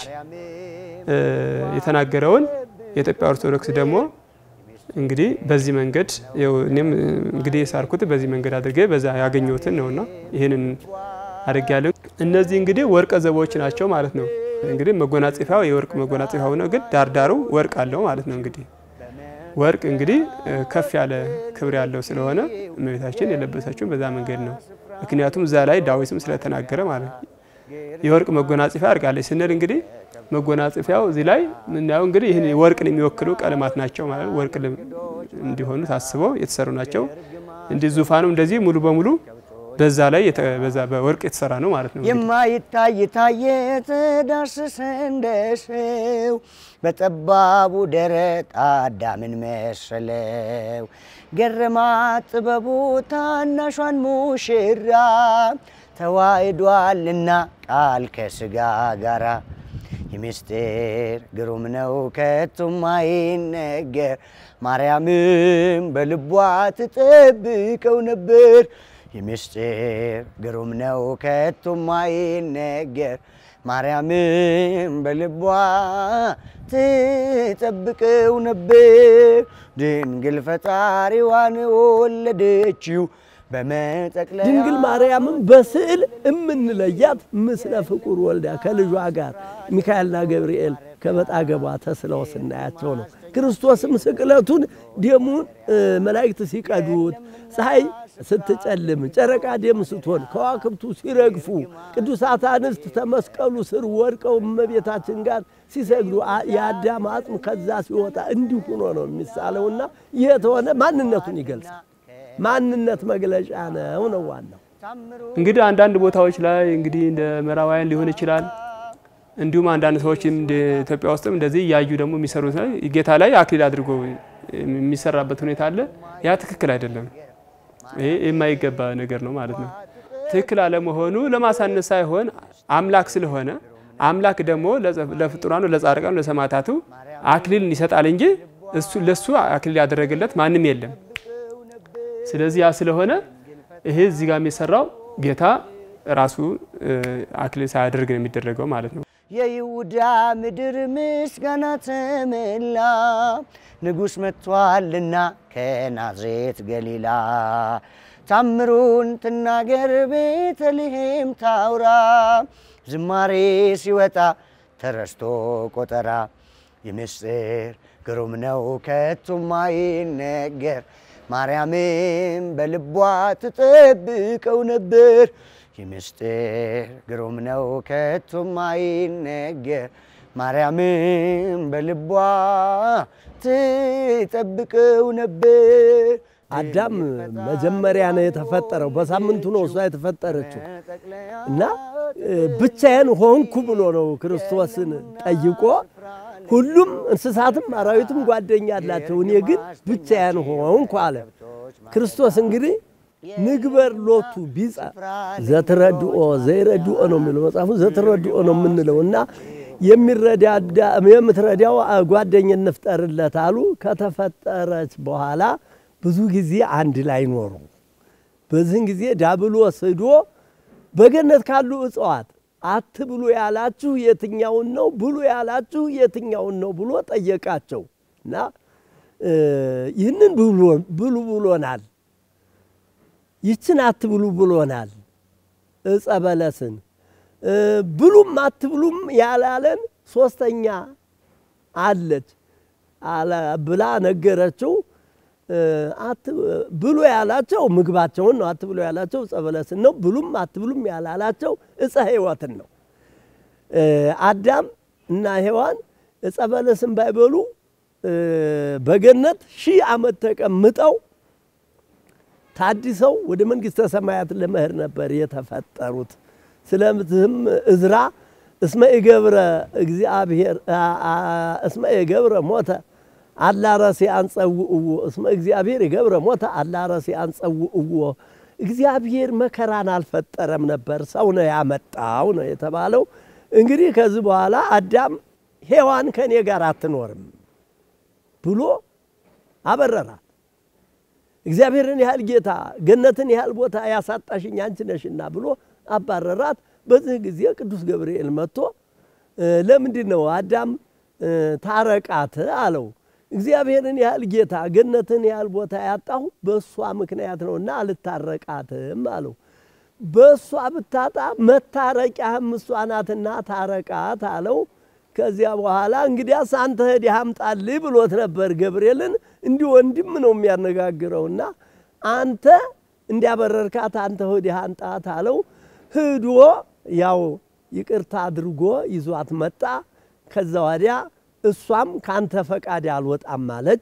C: የተናገረውን የኢትዮጵያ ኦርቶዶክስ ደግሞ እንግዲህ በዚህ መንገድ እኔም እንግዲህ የሳርኩት በዚህ መንገድ አድርጌ በዛ ያገኘሁትን ነውና ይህንን አድርጌ ያለው እነዚህ እንግዲህ ወርቀ ዘቦች ናቸው ማለት ነው። እንግዲህ መጎናጸፊያው የወርቅ መጎናጸፊያው ነው፣ ግን ዳርዳሩ ወርቅ አለው ማለት ነው። እንግዲህ ወርቅ እንግዲህ ከፍ ያለ ክብር ያለው ስለሆነ እመቤታችን የለበሰችው በዛ መንገድ ነው። ምክንያቱም እዛ ላይ ዳዊትም ስለተናገረ ማለት ነው። የወርቅ መጎናጸፊያ አድርጋለች ስንል እንግዲህ መጎናጸፊያው እዚህ ላይ ምናየው እንግዲህ ይህን ወርቅን የሚወክሉ ቀለማት ናቸው ማለት ወርቅ እንዲሆኑ ታስበው የተሰሩ ናቸው። እንዲህ ዙፋኑ እንደዚህ ሙሉ በሙሉ በዛ ላይ በዛ በወርቅ የተሰራ ነው ማለት ነው።
A: የማይታይ ታየ ተዳሰሰ እንደሰው በጠባቡ ደረት አዳምን መሰለው ገረማት ጥበቡ ታናሿን ሙሽራ ተዋህዷልና ቃል ከስጋ ጋራ የምስጢር ግሩም ነው ከቶም አይነገር ማርያምም በልቧ ትጠብቀው ነበር። የምስጢር ግሩም ነው ከቶም አይነገር ማርያምም በልቧ ትጠብቀው ነበር። ድንግል ፈጣሪዋን ወለደችው በመጠቅለያ
B: ድንግል ማርያምን በስዕል እምንለያት ምስለ ፍቁር ወልዳ ከልጇ ጋር ሚካኤልና ገብርኤል ከበጣገቧ ተስለው ስናያቸው ነው። ክርስቶስም ስቅለቱን ደሙን መላእክት ሲቀዱት፣ ፀሐይ ስትጨልም፣ ጨረቃ ደም ስትሆን፣ ከዋክብቱ ሲረግፉ፣ ቅዱሳት አንስት ተመስቀሉ ስር ወድቀው እመቤታችን ጋር ሲሰግዱ የአዳም አጽም ከዛ ሲወጣ እንዲሁ ሆኖ ነው የሚሳለውና ይህ የተሆነ ማንነቱን ይገልጻል። ማንነት መግለጫ ነው ነው ዋናው።
C: እንግዲህ አንዳንድ ቦታዎች ላይ እንግዲህ እንደ ምዕራባውያን ሊሆን ይችላል። እንዲሁም አንዳንድ ሰዎች እንደ ኢትዮጵያ ውስጥም እንደዚህ እያዩ ደግሞ የሚሰሩት ላይ ጌታ ላይ አክሊል አድርጎ የሚሰራበት ሁኔታ አለ። ያ ትክክል አይደለም። ይሄ የማይገባ ነገር ነው ማለት ነው። ትክክል አለመሆኑ ለማሳነስ ሳይሆን አምላክ ስለሆነ አምላክ ደግሞ ለፍጡራኑ፣ ለጻድቃኑ፣ ለሰማዕታቱ አክሊልን ይሰጣል እንጂ እሱ ለሱ አክሊል ያደረገለት ማንም የለም። ስለዚህ ያ ስለሆነ ይሄ እዚህ ጋር የሚሰራው ጌታ ራሱ አክሊል ሳያደርግ ነው የሚደረገው ማለት ነው።
A: የይሁዳ ምድር ምስጋና ተመላ ንጉሥ መጥቷልና ከናዝሬት ገሊላ ታምሩን ትናገር ቤተልሔም ታውራ ዝማሬ ሲወጣ ተረስቶ ቆጠራ የምስጢር ግሩም ነው ከቶም አይነገር ማርያምም በልቧ ትጠብቀው ነበር የምስጢር ግሩም ነው ከቶም አይነገር ማርያምም በልቧ ትጠብቀው ነበር።
B: አዳም መጀመሪያ ነው የተፈጠረው። በሳምንቱ ነው እሷ የተፈጠረችው እና ብቻዬን ሆንኩ ብሎ ነው ክርስቶስን ጠይቆ ሁሉም እንስሳትም አራዊትም ጓደኛ አላቸው፣ እኔ ግን ብቻዬን ሆንኩ አለ። ክርስቶስ እንግዲህ ንግበር ሎቱ ቢጸ ዘትረድኦ ዘይረድኦ ነው የሚለው መጽሐፉ። ዘትረድኦ ነው የምንለው እና የሚረዳዳ የምትረዳው ጓደኝነት ፍጠርለት አሉ። ከተፈጠረች በኋላ ብዙ ጊዜ አንድ ላይ ኖሩ። በዚህን ጊዜ ዳብሎስ ሂዶ በገነት ካሉ እጽዋት አትብሉ ያላችሁ የትኛውን ነው? ብሉ ያላችሁ የትኛውን ነው ብሎ ጠየቃቸው እና ይህንን ብሉ ብሎናል፣ ይችን አትብሉ ብሎናል፣ እጸ በለስን ብሉም አትብሉም ያላለን ሶስተኛ አለች ብላ ነገረችው። ብሉ ያላቸው ምግባቸውን ነው። አትብሉ ያላቸው ዕፀ በለስን ነው። ብሉም አትብሉም ያላላቸው ዕፀ ሕይወትን ነው። አዳም እና ሔዋን ዕፀ በለስን ባይበሉ በገነት ሺህ ዓመት ተቀምጠው ታድሰው ወደ መንግሥተ ሰማያት ለመሄድ ነበር የተፈጠሩት። ስለዚህም እዝራ እስመ ኢገብረ እግዚአብሔር እስመ ኢገብረ ሞተ አላረሴ አንጸውእዎ እስመ እግዚአብሔር የገብረ ሞተ አላረሴ አንጸውእዎ እግዚአብሔር መከራን አልፈጠረም ነበር ሰው ነው ያመጣው ነው የተባለው። እንግዲህ ከዚህ በኋላ አዳም ሔዋን ከእኔ ጋር አትኖርም ብሎ አበረራት። እግዚአብሔርን ያህል ጌታ ገነትን ያህል ቦታ ያሳጣሽኝ አንቺ ነሽና ብሎ አባረራት። በዚህ ጊዜ ቅዱስ ገብርኤል መጥቶ ለምንድን ነው አዳም ታረቃት አለው። እግዚአብሔርን ያህል ጌታ ገነትን ያህል ቦታ ያጣሁ በእሷ ምክንያት ነውና አልታረቃትም አለው። በእሷ ብታጣ መታረቂያህም እሷ ናትና ታረቃት አለው። ከዚያ በኋላ እንግዲያስ አንተ ሄደህ አምጣልህ ብሎት ነበር ገብርኤልን። እንዲህ ወንድም ነው የሚያነጋግረውና አንተ እንዲያበረርካት አንተ ሄደህ አምጣት አለው። ሂዶ ያው ይቅርታ አድርጎ ይዟት መጣ። ከዛ ወዲያ እሷም ካንተ ፈቃድ አልወጣም ማለች።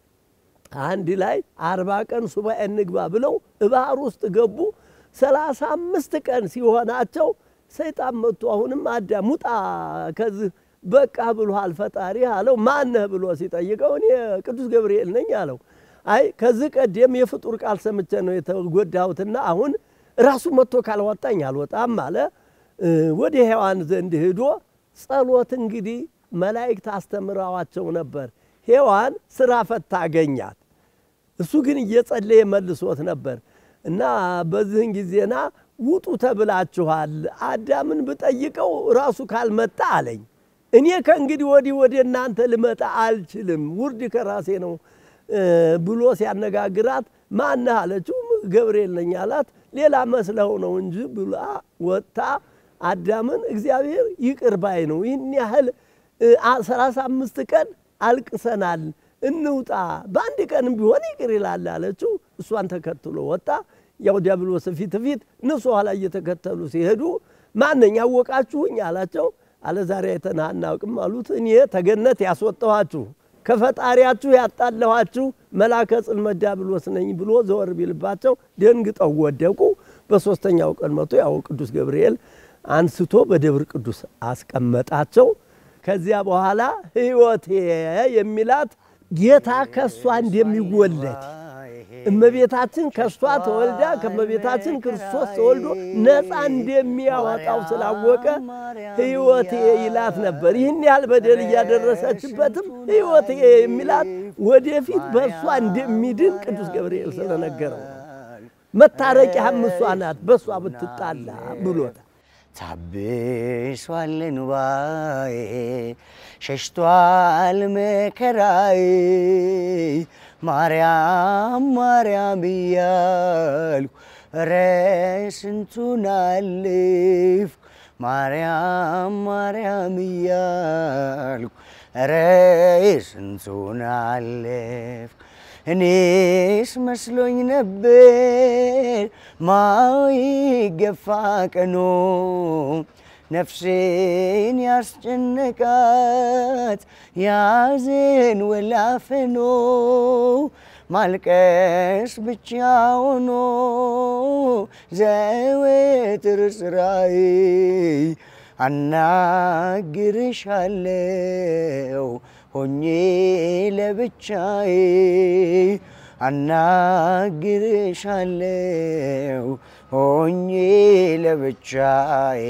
B: አንድ ላይ አርባ ቀን ሱባኤ እንግባ ብለው ባህር ውስጥ ገቡ። ሰላሳ አምስት ቀን ሲሆናቸው ሰይጣን መጥቶ አሁንም አዳም ውጣ ከዚህ በቃ ብሎሃል ፈጣሪ አለው። ማነህ ብሎ ሲጠይቀው እኔ ቅዱስ ገብርኤል ነኝ አለው። አይ ከዚህ ቀደም የፍጡር ቃል ሰምቼ ነው የተጎዳሁትና አሁን ራሱ መጥቶ ካልወጣኝ አልወጣም አለ። ወደ ሔዋን ዘንድ ሂዶ ጸሎት እንግዲህ መላእክት አስተምረዋቸው ነበር። ሔዋን ስራ ፈታ አገኛት። እሱ ግን እየጸለየ መልሶት ነበር እና በዚህን ጊዜና ውጡ ተብላችኋል። አዳምን ብጠይቀው ራሱ ካልመጣ አለኝ። እኔ ከእንግዲህ ወዲህ ወደ እናንተ ልመጣ አልችልም፣ ውርድ ከራሴ ነው ብሎ ሲያነጋግራት ማነህ አለችው። ገብርኤል ነኝ አላት። ሌላ መስለው ነው እንጂ ብላ ወጥታ አዳምን እግዚአብሔር ይቅር ባይ ነው። ይህን ያህል ሰላሳ አምስት ቀን አልቅሰናል፣ እንውጣ፣ በአንድ ቀንም ቢሆን ይቅር ይላል አለችው። እሷን ተከትሎ ወጣ። ያው ዲያብሎስ ፊት ፊት እነሱ ኋላ እየተከተሉ ሲሄዱ ማነኝ ያወቃችሁኝ አላቸው። አለ ዛሬ አይተንህ አናውቅም አሉት። እኔ ተገነት ያስወጣኋችሁ ከፈጣሪያችሁ ያጣለኋችሁ መልአከ ጽልመት ዲያብሎስ ነኝ ብሎ ዘወር ቢልባቸው ደንግጠው ወደቁ። በሦስተኛው ቀን መቶ ያው ቅዱስ ገብርኤል አንስቶ በደብር ቅዱስ አስቀመጣቸው። ከዚያ በኋላ ሕይወቴ የሚላት ጌታ ከእሷ እንደሚወለድ እመቤታችን ከእሷ ተወልዳ ከእመቤታችን ክርስቶስ ተወልዶ ነፃ እንደሚያወጣው ስላወቀ ሕይወቴ ይላት ነበር። ይህን ያህል በደል እያደረሰችበትም ሕይወቴ የሚላት ወደፊት በእሷ እንደሚድን ቅዱስ ገብርኤል ስለነገረው መታረቂያህም እሷ ናት፣ በእሷ ብትጣላ ብሎታል።
A: ታብሷል እንባዬ ሸሽቷል መከራዬ ማርያም ማርያም እያልኩ ኧረ ስንቱን አለፍኩ ማርያም ማርያም እያልኩ ኧረ ስንቱን አለፍኩ እኔስ መስሎኝ ነበር ማይገፋ ቀኖ ነፍሴን ያስጨነቃት ያዘን ወላፈኖ ማልቀስ ብቻ ሆኖ ዘወትር ስራዬ አናግርሻለው ሆኜ ለብቻዬ አናግርሻለው ሆኜ ለብቻዬ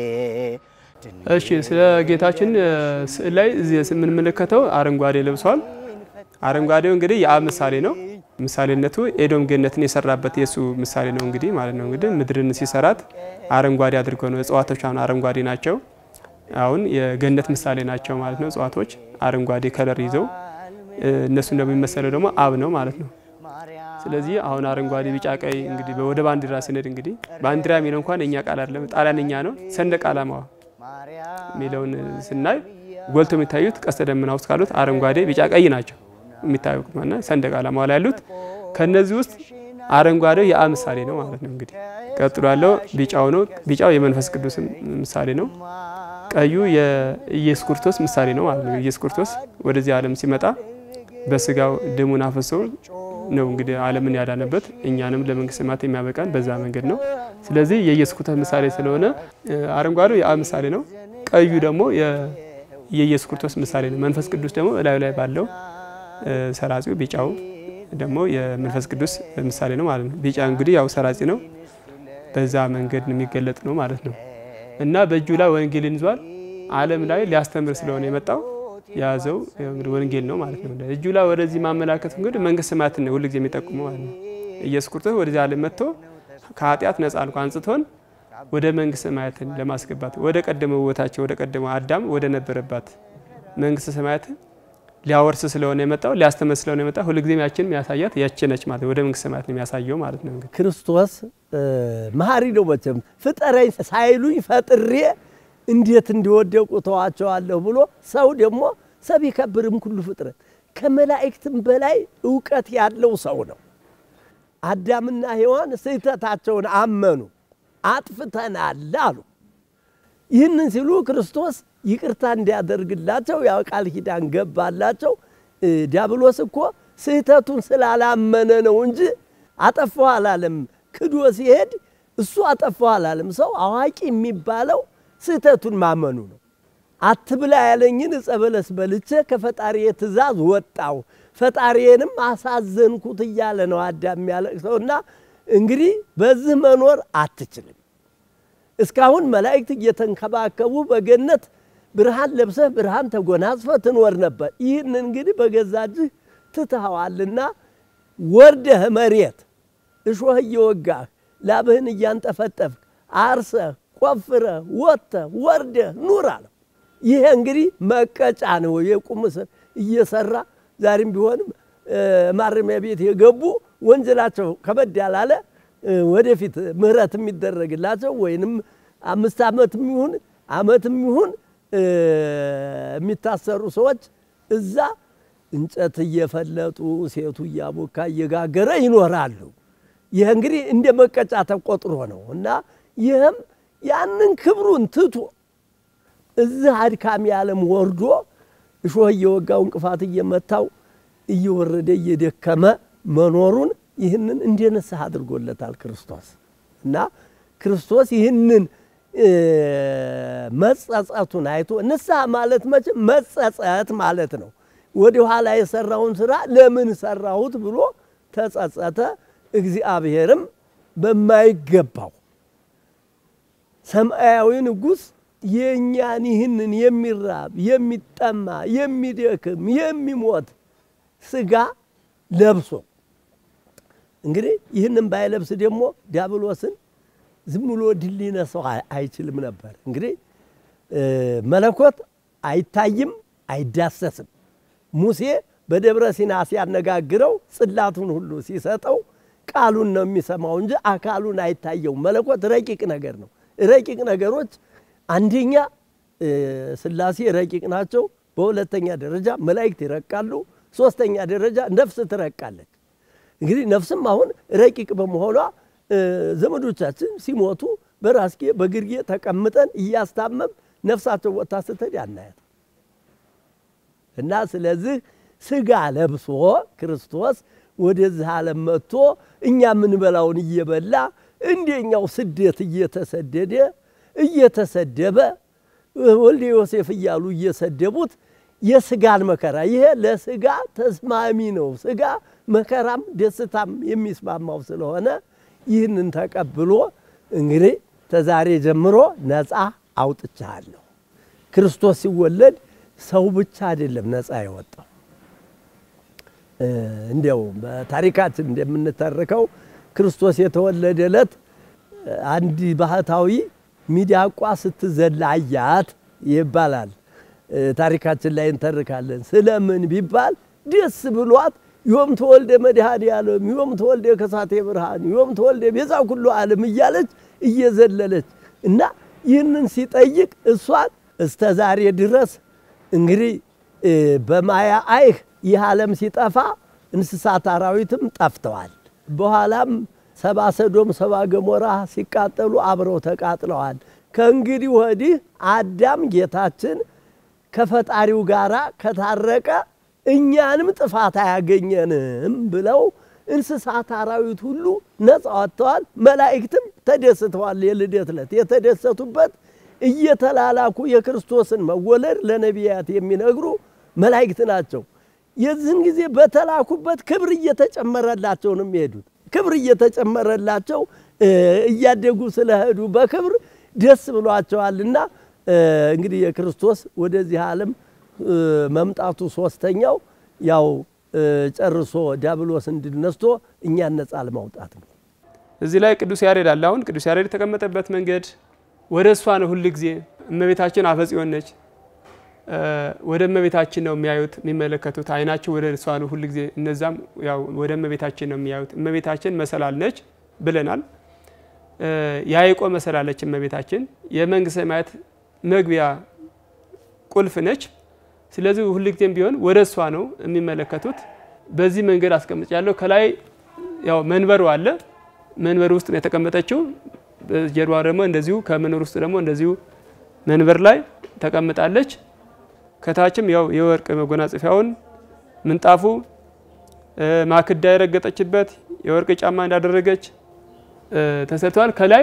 C: እሺ ስለ ጌታችን ስዕል ላይ እዚህ የምንመለከተው አረንጓዴ ለብሷል። አረንጓዴው እንግዲህ የአብ ምሳሌ ነው። ምሳሌነቱ ኤዶም ገነትን የሰራበት የእሱ ምሳሌ ነው እንግዲህ ማለት ነው። እንግዲህ ምድርን ሲሰራት አረንጓዴ አድርጎ ነው። እጽዋቶች አሁን አረንጓዴ ናቸው። አሁን የገነት ምሳሌ ናቸው ማለት ነው። እጽዋቶች አረንጓዴ ከለር ይዘው እነሱ እንደሚመሰለው ደግሞ አብ ነው ማለት ነው። ስለዚህ አሁን አረንጓዴ፣ ቢጫ፣ ቀይ እንግዲህ ወደ ባንዲራ ስንሄድ እንግዲህ ባንዲራ የሚለው እንኳን እኛ ቃል አይደለም ጣሊያንኛ ነው። ሰንደቅ ዓላማዋ የሚለውን ስናይ ጎልቶ የሚታዩት ቀስተ ደመና ውስጥ ካሉት አረንጓዴ፣ ቢጫ፣ ቀይ ናቸው የሚታዩት ማለት ሰንደቅ ዓላማዋ ላይ ያሉት። ከነዚህ ውስጥ አረንጓዴው የአብ ምሳሌ ነው ማለት ነው። እንግዲህ ቀጥሎ ያለው ቢጫው ነው። ቢጫው የመንፈስ ቅዱስ ምሳሌ ነው። ቀዩ የኢየሱስ ክርስቶስ ምሳሌ ነው ማለት ነው። ኢየሱስ ክርስቶስ ወደዚህ ዓለም ሲመጣ በስጋው ደሙን አፍሶ ነው እንግዲህ ዓለምን ያዳነበት እኛንም ለመንግስተ ሰማያት የሚያበቃን በዛ መንገድ ነው። ስለዚህ የኢየሱስ ክርስቶስ ምሳሌ ስለሆነ አረንጓዴው የአብ ምሳሌ ነው። ቀዩ ደግሞ የኢየሱስ ክርስቶስ ምሳሌ ነው። መንፈስ ቅዱስ ደግሞ እላዩ ላይ ባለው ሰራጺው፣ ቢጫው ደግሞ የመንፈስ ቅዱስ ምሳሌ ነው ማለት ነው። ቢጫ እንግዲህ ያው ሰራጺ ነው፣ በዛ መንገድ የሚገለጥ ነው ማለት ነው እና በእጁ ላይ ወንጌልን ይዟል። ዓለም ላይ ሊያስተምር ስለሆነ የመጣው የያዘው ወንጌል ነው ማለት ነው። እጁ ላይ ወደዚህ ማመላከት እንግዲህ መንግስተ ሰማያትን ነው ሁልጊዜ የሚጠቁመው ማለት ነው። ኢየሱስ ክርስቶስ ወደዚህ ዓለም መጥቶ ከኃጢአት ነጻ አልኮ አንጽቶን ወደ መንግስተ ሰማያትን ለማስገባት ወደ ቀደመው ቦታቸው ወደ ቀደመው አዳም ወደ ነበረባት መንግስተ ሰማያትን ሊያወርስ ስለሆነ የመጣው ሊያስተምር ስለሆነ የመጣው ሁልጊዜም ያችን የሚያሳያት ያቺ ነች ማለት ወደ መንግስተ ሰማያት የሚያሳየው ማለት ነው። እንግዲህ
B: ክርስቶስ መሐሪ ነው። መቼም ፍጠረኝ ሳይሉኝ ፈጥሬ እንዴት እንዲወደቁ ተዋቸዋለሁ ብሎ ሰው ደግሞ ሰብ ይከብርም ኩሉ ፍጥረት ከመላእክትም በላይ እውቀት ያለው ሰው ነው። አዳምና ሔዋን ስህተታቸውን አመኑ፣ አጥፍተናል አሉ። ይህንን ሲሉ ክርስቶስ ይቅርታ እንዲያደርግላቸው ያው ቃል ኪዳን ገባላቸው። ዲያብሎስ እኮ ስህተቱን ስላላመነ ነው እንጂ አጠፋሁ አላለም። ክዶ ሲሄድ እሱ አጠፋሁ አላለም። ሰው አዋቂ የሚባለው ስህተቱን ማመኑ ነው። አትብላ ያለኝን ዕፀ በለስ በልቼ ከፈጣሪዬ ትእዛዝ ወጣው ፈጣሪዬንም አሳዘንኩት እያለ ነው አዳም የሚያለቅሰውና እንግዲህ በዚህ መኖር አትችልም። እስካሁን መላእክት እየተንከባከቡ በገነት ብርሃን ለብሰህ ብርሃን ተጎናጽፈህ ትኖር ነበር። ይህን እንግዲህ በገዛ እጅህ ትትኸዋልና ወርደህ መሬት እሾህ እየወጋህ ላብህን እያንጠፈጠፍክ አርሰህ ቆፍረህ ወጥተህ ወርደህ ኑር አለው። ይሄ እንግዲህ መቀጫ ነው። የቁም እስር እየሰራ ዛሬም ቢሆንም ማረሚያ ቤት የገቡ ወንጀላቸው ከበድ ያላለ ወደፊት ምህረት የሚደረግላቸው ወይንም አምስት ዓመትም ይሁን ዓመትም ይሁን የሚታሰሩ ሰዎች እዛ እንጨት እየፈለጡ ሴቱ እያቦካ እየጋገረ ይኖራሉ። ይህ እንግዲህ እንደ መቀጫ ተቆጥሮ ነው እና ይህም ያንን ክብሩን ትቶ እዚህ አድካሚ ዓለም ወርዶ እሾህ እየወጋው እንቅፋት እየመታው እየወረደ እየደከመ መኖሩን ይህንን እንደ ንስሐ አድርጎለታል ክርስቶስ እና ክርስቶስ ይህንን መጸጸቱን አይቶ ንስሐ ማለት መቼም መጸጸት ማለት ነው። ወደ ኋላ የሰራውን ስራ ለምን ሰራሁት ብሎ ተጸጸተ። እግዚአብሔርም በማይገባው ሰማያዊ ንጉሥ የእኛን ይህንን የሚራብ የሚጠማ የሚደክም የሚሞት ስጋ ለብሶ እንግዲህ ይህንን ባይለብስ ደግሞ ዲያብሎስን ዝም ብሎ ድል ሊነሳው አይችልም ነበር። እንግዲህ መለኮት አይታይም፣ አይዳሰስም። ሙሴ በደብረ ሲና ሲያነጋግረው ጽላቱን ሁሉ ሲሰጠው ቃሉን ነው የሚሰማው እንጂ አካሉን አይታየውም። መለኮት ረቂቅ ነገር ነው። ረቂቅ ነገሮች አንደኛ ሥላሴ ረቂቅ ናቸው። በሁለተኛ ደረጃ መላእክት ይረቃሉ። ሶስተኛ ደረጃ ነፍስ ትረቃለች። እንግዲህ ነፍስም አሁን ረቂቅ በመሆኗ ዘመዶቻችን ሲሞቱ በራስጌ በግርጌ ተቀምጠን እያስታመም ነፍሳቸው ወጥታ ስትሄድ ያናያት እና ስለዚህ ስጋ ለብሶ ክርስቶስ ወደዚህ ዓለም መጥቶ እኛ የምንበላውን እየበላ እንደኛው ስደት እየተሰደደ እየተሰደበ ወልደ ዮሴፍ እያሉ እየሰደቡት የስጋን መከራ ይሄ ለስጋ ተስማሚ ነው። ስጋ መከራም ደስታም የሚስማማው ስለሆነ ይህንን ተቀብሎ እንግዲህ ተዛሬ ጀምሮ ነፃ አውጥቻለሁ። ክርስቶስ ሲወለድ ሰው ብቻ አይደለም ነፃ የወጣው። እንዲያው በታሪካችን እንደምንተርከው ክርስቶስ የተወለደ ዕለት አንድ ባህታዊ ሚዳቋ ስትዘላ አያት ይባላል። ታሪካችን ላይ እንተርካለን። ስለምን ቢባል ደስ ብሏት ዮም ተወልደ መድኃኔ ዓለም ዮም ተወልደ ከሳቴ ብርሃን ዮም ተወልደ ቤዛ ኩሉ ዓለም እያለች እየዘለለች እና ይህንን ሲጠይቅ እሷን እስተ ዛሬ ድረስ እንግዲህ በማያ አይህ ይህ ዓለም ሲጠፋ እንስሳት አራዊትም ጠፍተዋል። በኋላም ሰባ ሰዶም ሰባ ገሞራ ሲቃጠሉ አብረው ተቃጥለዋል። ከእንግዲህ ወዲህ አዳም ጌታችን ከፈጣሪው ጋር ከታረቀ እኛንም ጥፋት አያገኘንም ብለው እንስሳት አራዊት ሁሉ ነፃ ወጥተዋል። መላእክትም ተደስተዋል። የልደት ዕለት የተደሰቱበት እየተላላኩ የክርስቶስን መወለድ ለነቢያት የሚነግሩ መላእክት ናቸው። የዚህን ጊዜ በተላኩበት ክብር እየተጨመረላቸው ነው የሚሄዱት። ክብር እየተጨመረላቸው እያደጉ ስለሄዱ በክብር ደስ ብሏቸዋልና እንግዲህ የክርስቶስ ወደዚህ ዓለም መምጣቱ ሶስተኛው ያው ጨርሶ ዲያብሎስን ድል ነስቶ እኛን ነፃ ለማውጣት ነው።
C: እዚህ ላይ ቅዱስ ያሬድ አለ። አሁን ቅዱስ ያሬድ የተቀመጠበት መንገድ ወደ እሷ ነው። ሁል ጊዜ እመቤታችን አፈ ጽዮን ነች። ወደ እመቤታችን ነው የሚያዩት የሚመለከቱት፣ አይናቸው ወደ እሷ ነው ሁል ጊዜ። እነዛም ያው ወደ እመቤታችን ነው የሚያዩት። እመቤታችን መሰላል ነች ብለናል። የያዕቆብ መሰላለች እመቤታችን የመንግስተ ሰማያት መግቢያ ቁልፍ ነች። ስለዚህ ሁልጊዜም ቢሆን ወደ እሷ ነው የሚመለከቱት። በዚህ መንገድ አስቀምጫለሁ። ከላይ ያው መንበሩ አለ። መንበር ውስጥ ነው የተቀመጠችው። ጀርባ ደግሞ እንደዚሁ ከመንበር ውስጥ ደግሞ እንደዚሁ መንበር ላይ ተቀምጣለች። ከታችም ያው የወርቅ መጎናጸፊያውን ምንጣፉ ማክዳ የረገጠችበት የወርቅ ጫማ እንዳደረገች ተሰርተዋል። ከላይ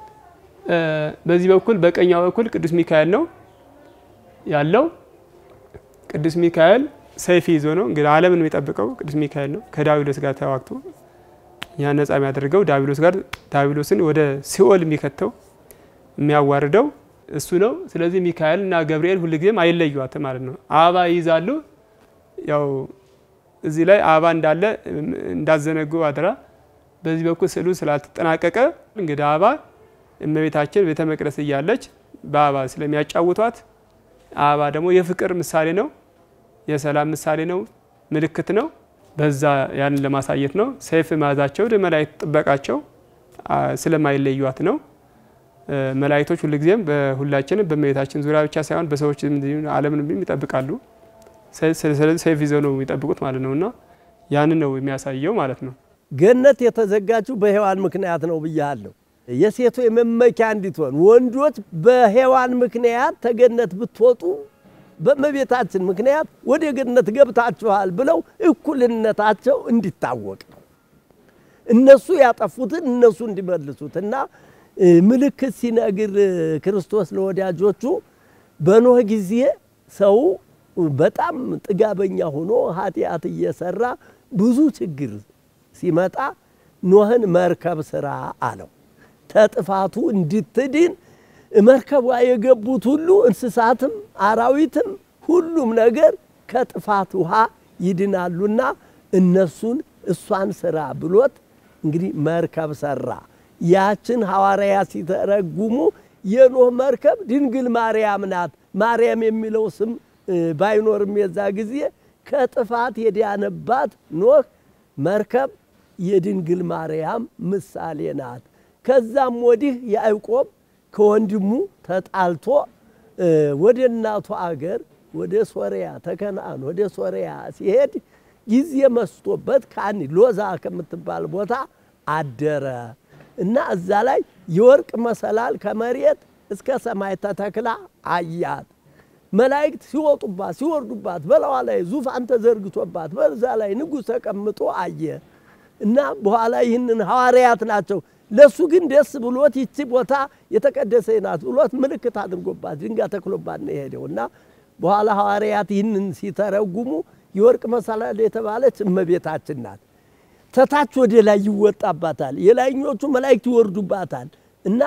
C: በዚህ በኩል በቀኛው በኩል ቅዱስ ሚካኤል ነው ያለው። ቅዱስ ሚካኤል ሰይፍ ይዞ ነው እንግዲህ ዓለምን የሚጠብቀው ቅዱስ ሚካኤል ነው። ከዳቢሎስ ጋር ተዋግቶ ያ ነጻ የሚያደርገው ዳቢሎስ ጋር ዳቢሎስን ወደ ሲኦል የሚከተው የሚያዋርደው እሱ ነው። ስለዚህ ሚካኤል እና ገብርኤል ሁልጊዜም አይለዩዋትም ማለት ነው። አበባ ይይዛሉ። ያው እዚህ ላይ አበባ እንዳለ እንዳዘነጉ አድራ። በዚህ በኩል ስዕሉ ስላልተጠናቀቀ እንግዲህ አበባ እመቤታችን ቤተ መቅደስ እያለች በአበባ ስለሚያጫውቷት አበባ ደግሞ የፍቅር ምሳሌ ነው፣ የሰላም ምሳሌ ነው፣ ምልክት ነው። በዛ ያንን ለማሳየት ነው። ሰይፍ መያዛቸው መላእክት ጥበቃቸው ስለማይለዩት ነው። መላእክቶች ሁልጊዜም በሁላችንም በእመቤታችን ዙሪያ ብቻ ሳይሆን በሰዎች ዓለምን ይጠብቃሉ። ስለዚህ ሰይፍ ይዘው ነው የሚጠብቁት ማለት ነው እና ያንን ነው የሚያሳየው ማለት ነው።
B: ገነት የተዘጋችው በሔዋን ምክንያት ነው ብያለሁ። የሴቶ የመመኪያ እንዲትሆን ወንዶች በሔዋን ምክንያት ተገነት ብትወጡ በእመቤታችን ምክንያት ወደ ገነት ገብታችኋል ብለው እኩልነታቸው እንዲታወቅ ነው። እነሱ ያጠፉትን እነሱ እንዲመልሱት እና ምልክት ሲነግር ክርስቶስ ለወዳጆቹ በኖህ ጊዜ ሰው በጣም ጥጋበኛ ሆኖ ኃጢአት እየሰራ ብዙ ችግር ሲመጣ ኖህን መርከብ ስራ አለው። ተጥፋቱ እንድትድን መርከቧ የገቡት ሁሉ እንስሳትም አራዊትም ሁሉም ነገር ከጥፋት ውሃ ይድናሉና እነሱን እሷን ስራ ብሎት እንግዲህ መርከብ ሰራ። ያችን ሐዋርያ ሲተረጉሙ የኖህ መርከብ ድንግል ማርያም ናት። ማርያም የሚለው ስም ባይኖርም የዛ ጊዜ ከጥፋት የዳነባት ኖህ መርከብ የድንግል ማርያም ምሳሌ ናት። ከዛም ወዲህ ያዕቆብ ከወንድሙ ተጣልቶ ወደ እናቱ አገር ወደ ሶሪያ ተከናን ወደ ሶሪያ ሲሄድ ጊዜ መስቶበት ካኒ ሎዛ ከምትባል ቦታ አደረ እና እዛ ላይ የወርቅ መሰላል ከመሬት እስከ ሰማይ ተተክላ አያት። መላእክት ሲወጡባት ሲወርዱባት፣ በላዋ ላይ ዙፋን ተዘርግቶባት በዛ ላይ ንጉሥ ተቀምጦ አየ እና በኋላ ይህንን ሐዋርያት ናቸው ለሱ ግን ደስ ብሎት ይቺ ቦታ የተቀደሰ ናት ብሎት ምልክት አድርጎባት ድንጋይ ተክሎባት ነው የሄደው እና በኋላ ሐዋርያት ይህንን ሲተረጉሙ የወርቅ መሰላል የተባለች እመቤታችን ናት። ተታች ወደ ላይ ይወጣባታል፣ የላይኞቹ መላእክት ይወርዱባታል እና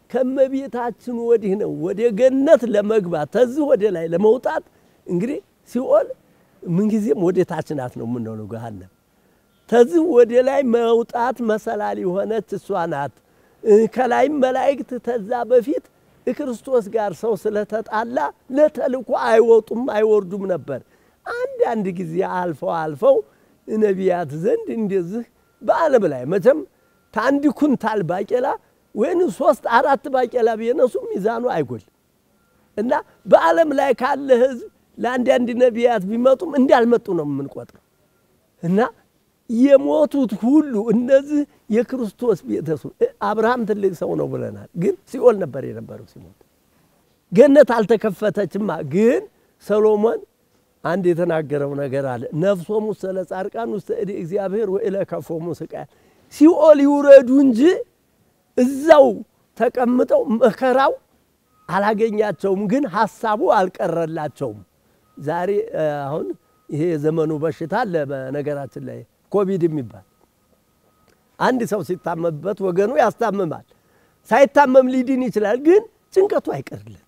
B: ከእመቤታችን ወዲህ ነው ወደ ገነት ለመግባት ተዚህ ወደ ላይ ለመውጣት እንግዲህ ሲኦል ምንጊዜም ወደ ታች ናት ነው የምንለው ገሃነም ተዚህ ወደ ላይ መውጣት መሰላል የሆነች እሷ ናት። ከላይም መላእክት ተዛ በፊት ክርስቶስ ጋር ሰው ስለተጣላ ለተልኮ አይወጡም አይወርዱም ነበር። አንዳንድ ጊዜ አልፈው አልፈው ነቢያት ዘንድ እንደዚህ በዓለም ላይ መቼም ታንድ ኩንታል ባቄላ ወይም ሶስት አራት ባቄላ ቢነሱ ሚዛኑ አይጎል እና በዓለም ላይ ካለ ሕዝብ ለአንዳንድ ነቢያት ቢመጡም እንዳልመጡ ነው የምንቆጥረው እና የሞቱት ሁሉ እነዚህ የክርስቶስ ቤተሰብ አብርሃም ትልቅ ሰው ነው ብለናል፣ ግን ሲኦል ነበር የነበረው ሲሞት። ገነት አልተከፈተችማ። ግን ሰሎሞን አንድ የተናገረው ነገር አለ። ነፍሶሙ ስለ ጻድቃን ውስተ እደ እግዚአብሔር ወኢለከፎሙ ስቃይ፣ ሲኦል ይውረዱ እንጂ እዛው ተቀምጠው መከራው አላገኛቸውም፣ ግን ሀሳቡ አልቀረላቸውም። ዛሬ አሁን ይሄ የዘመኑ በሽታ አለ በነገራችን ላይ ኮቪድ የሚባል አንድ ሰው ሲታመምበት ወገኑ ያስታምማል። ሳይታመም ሊድን ይችላል፣ ግን ጭንቀቱ አይቀርለት።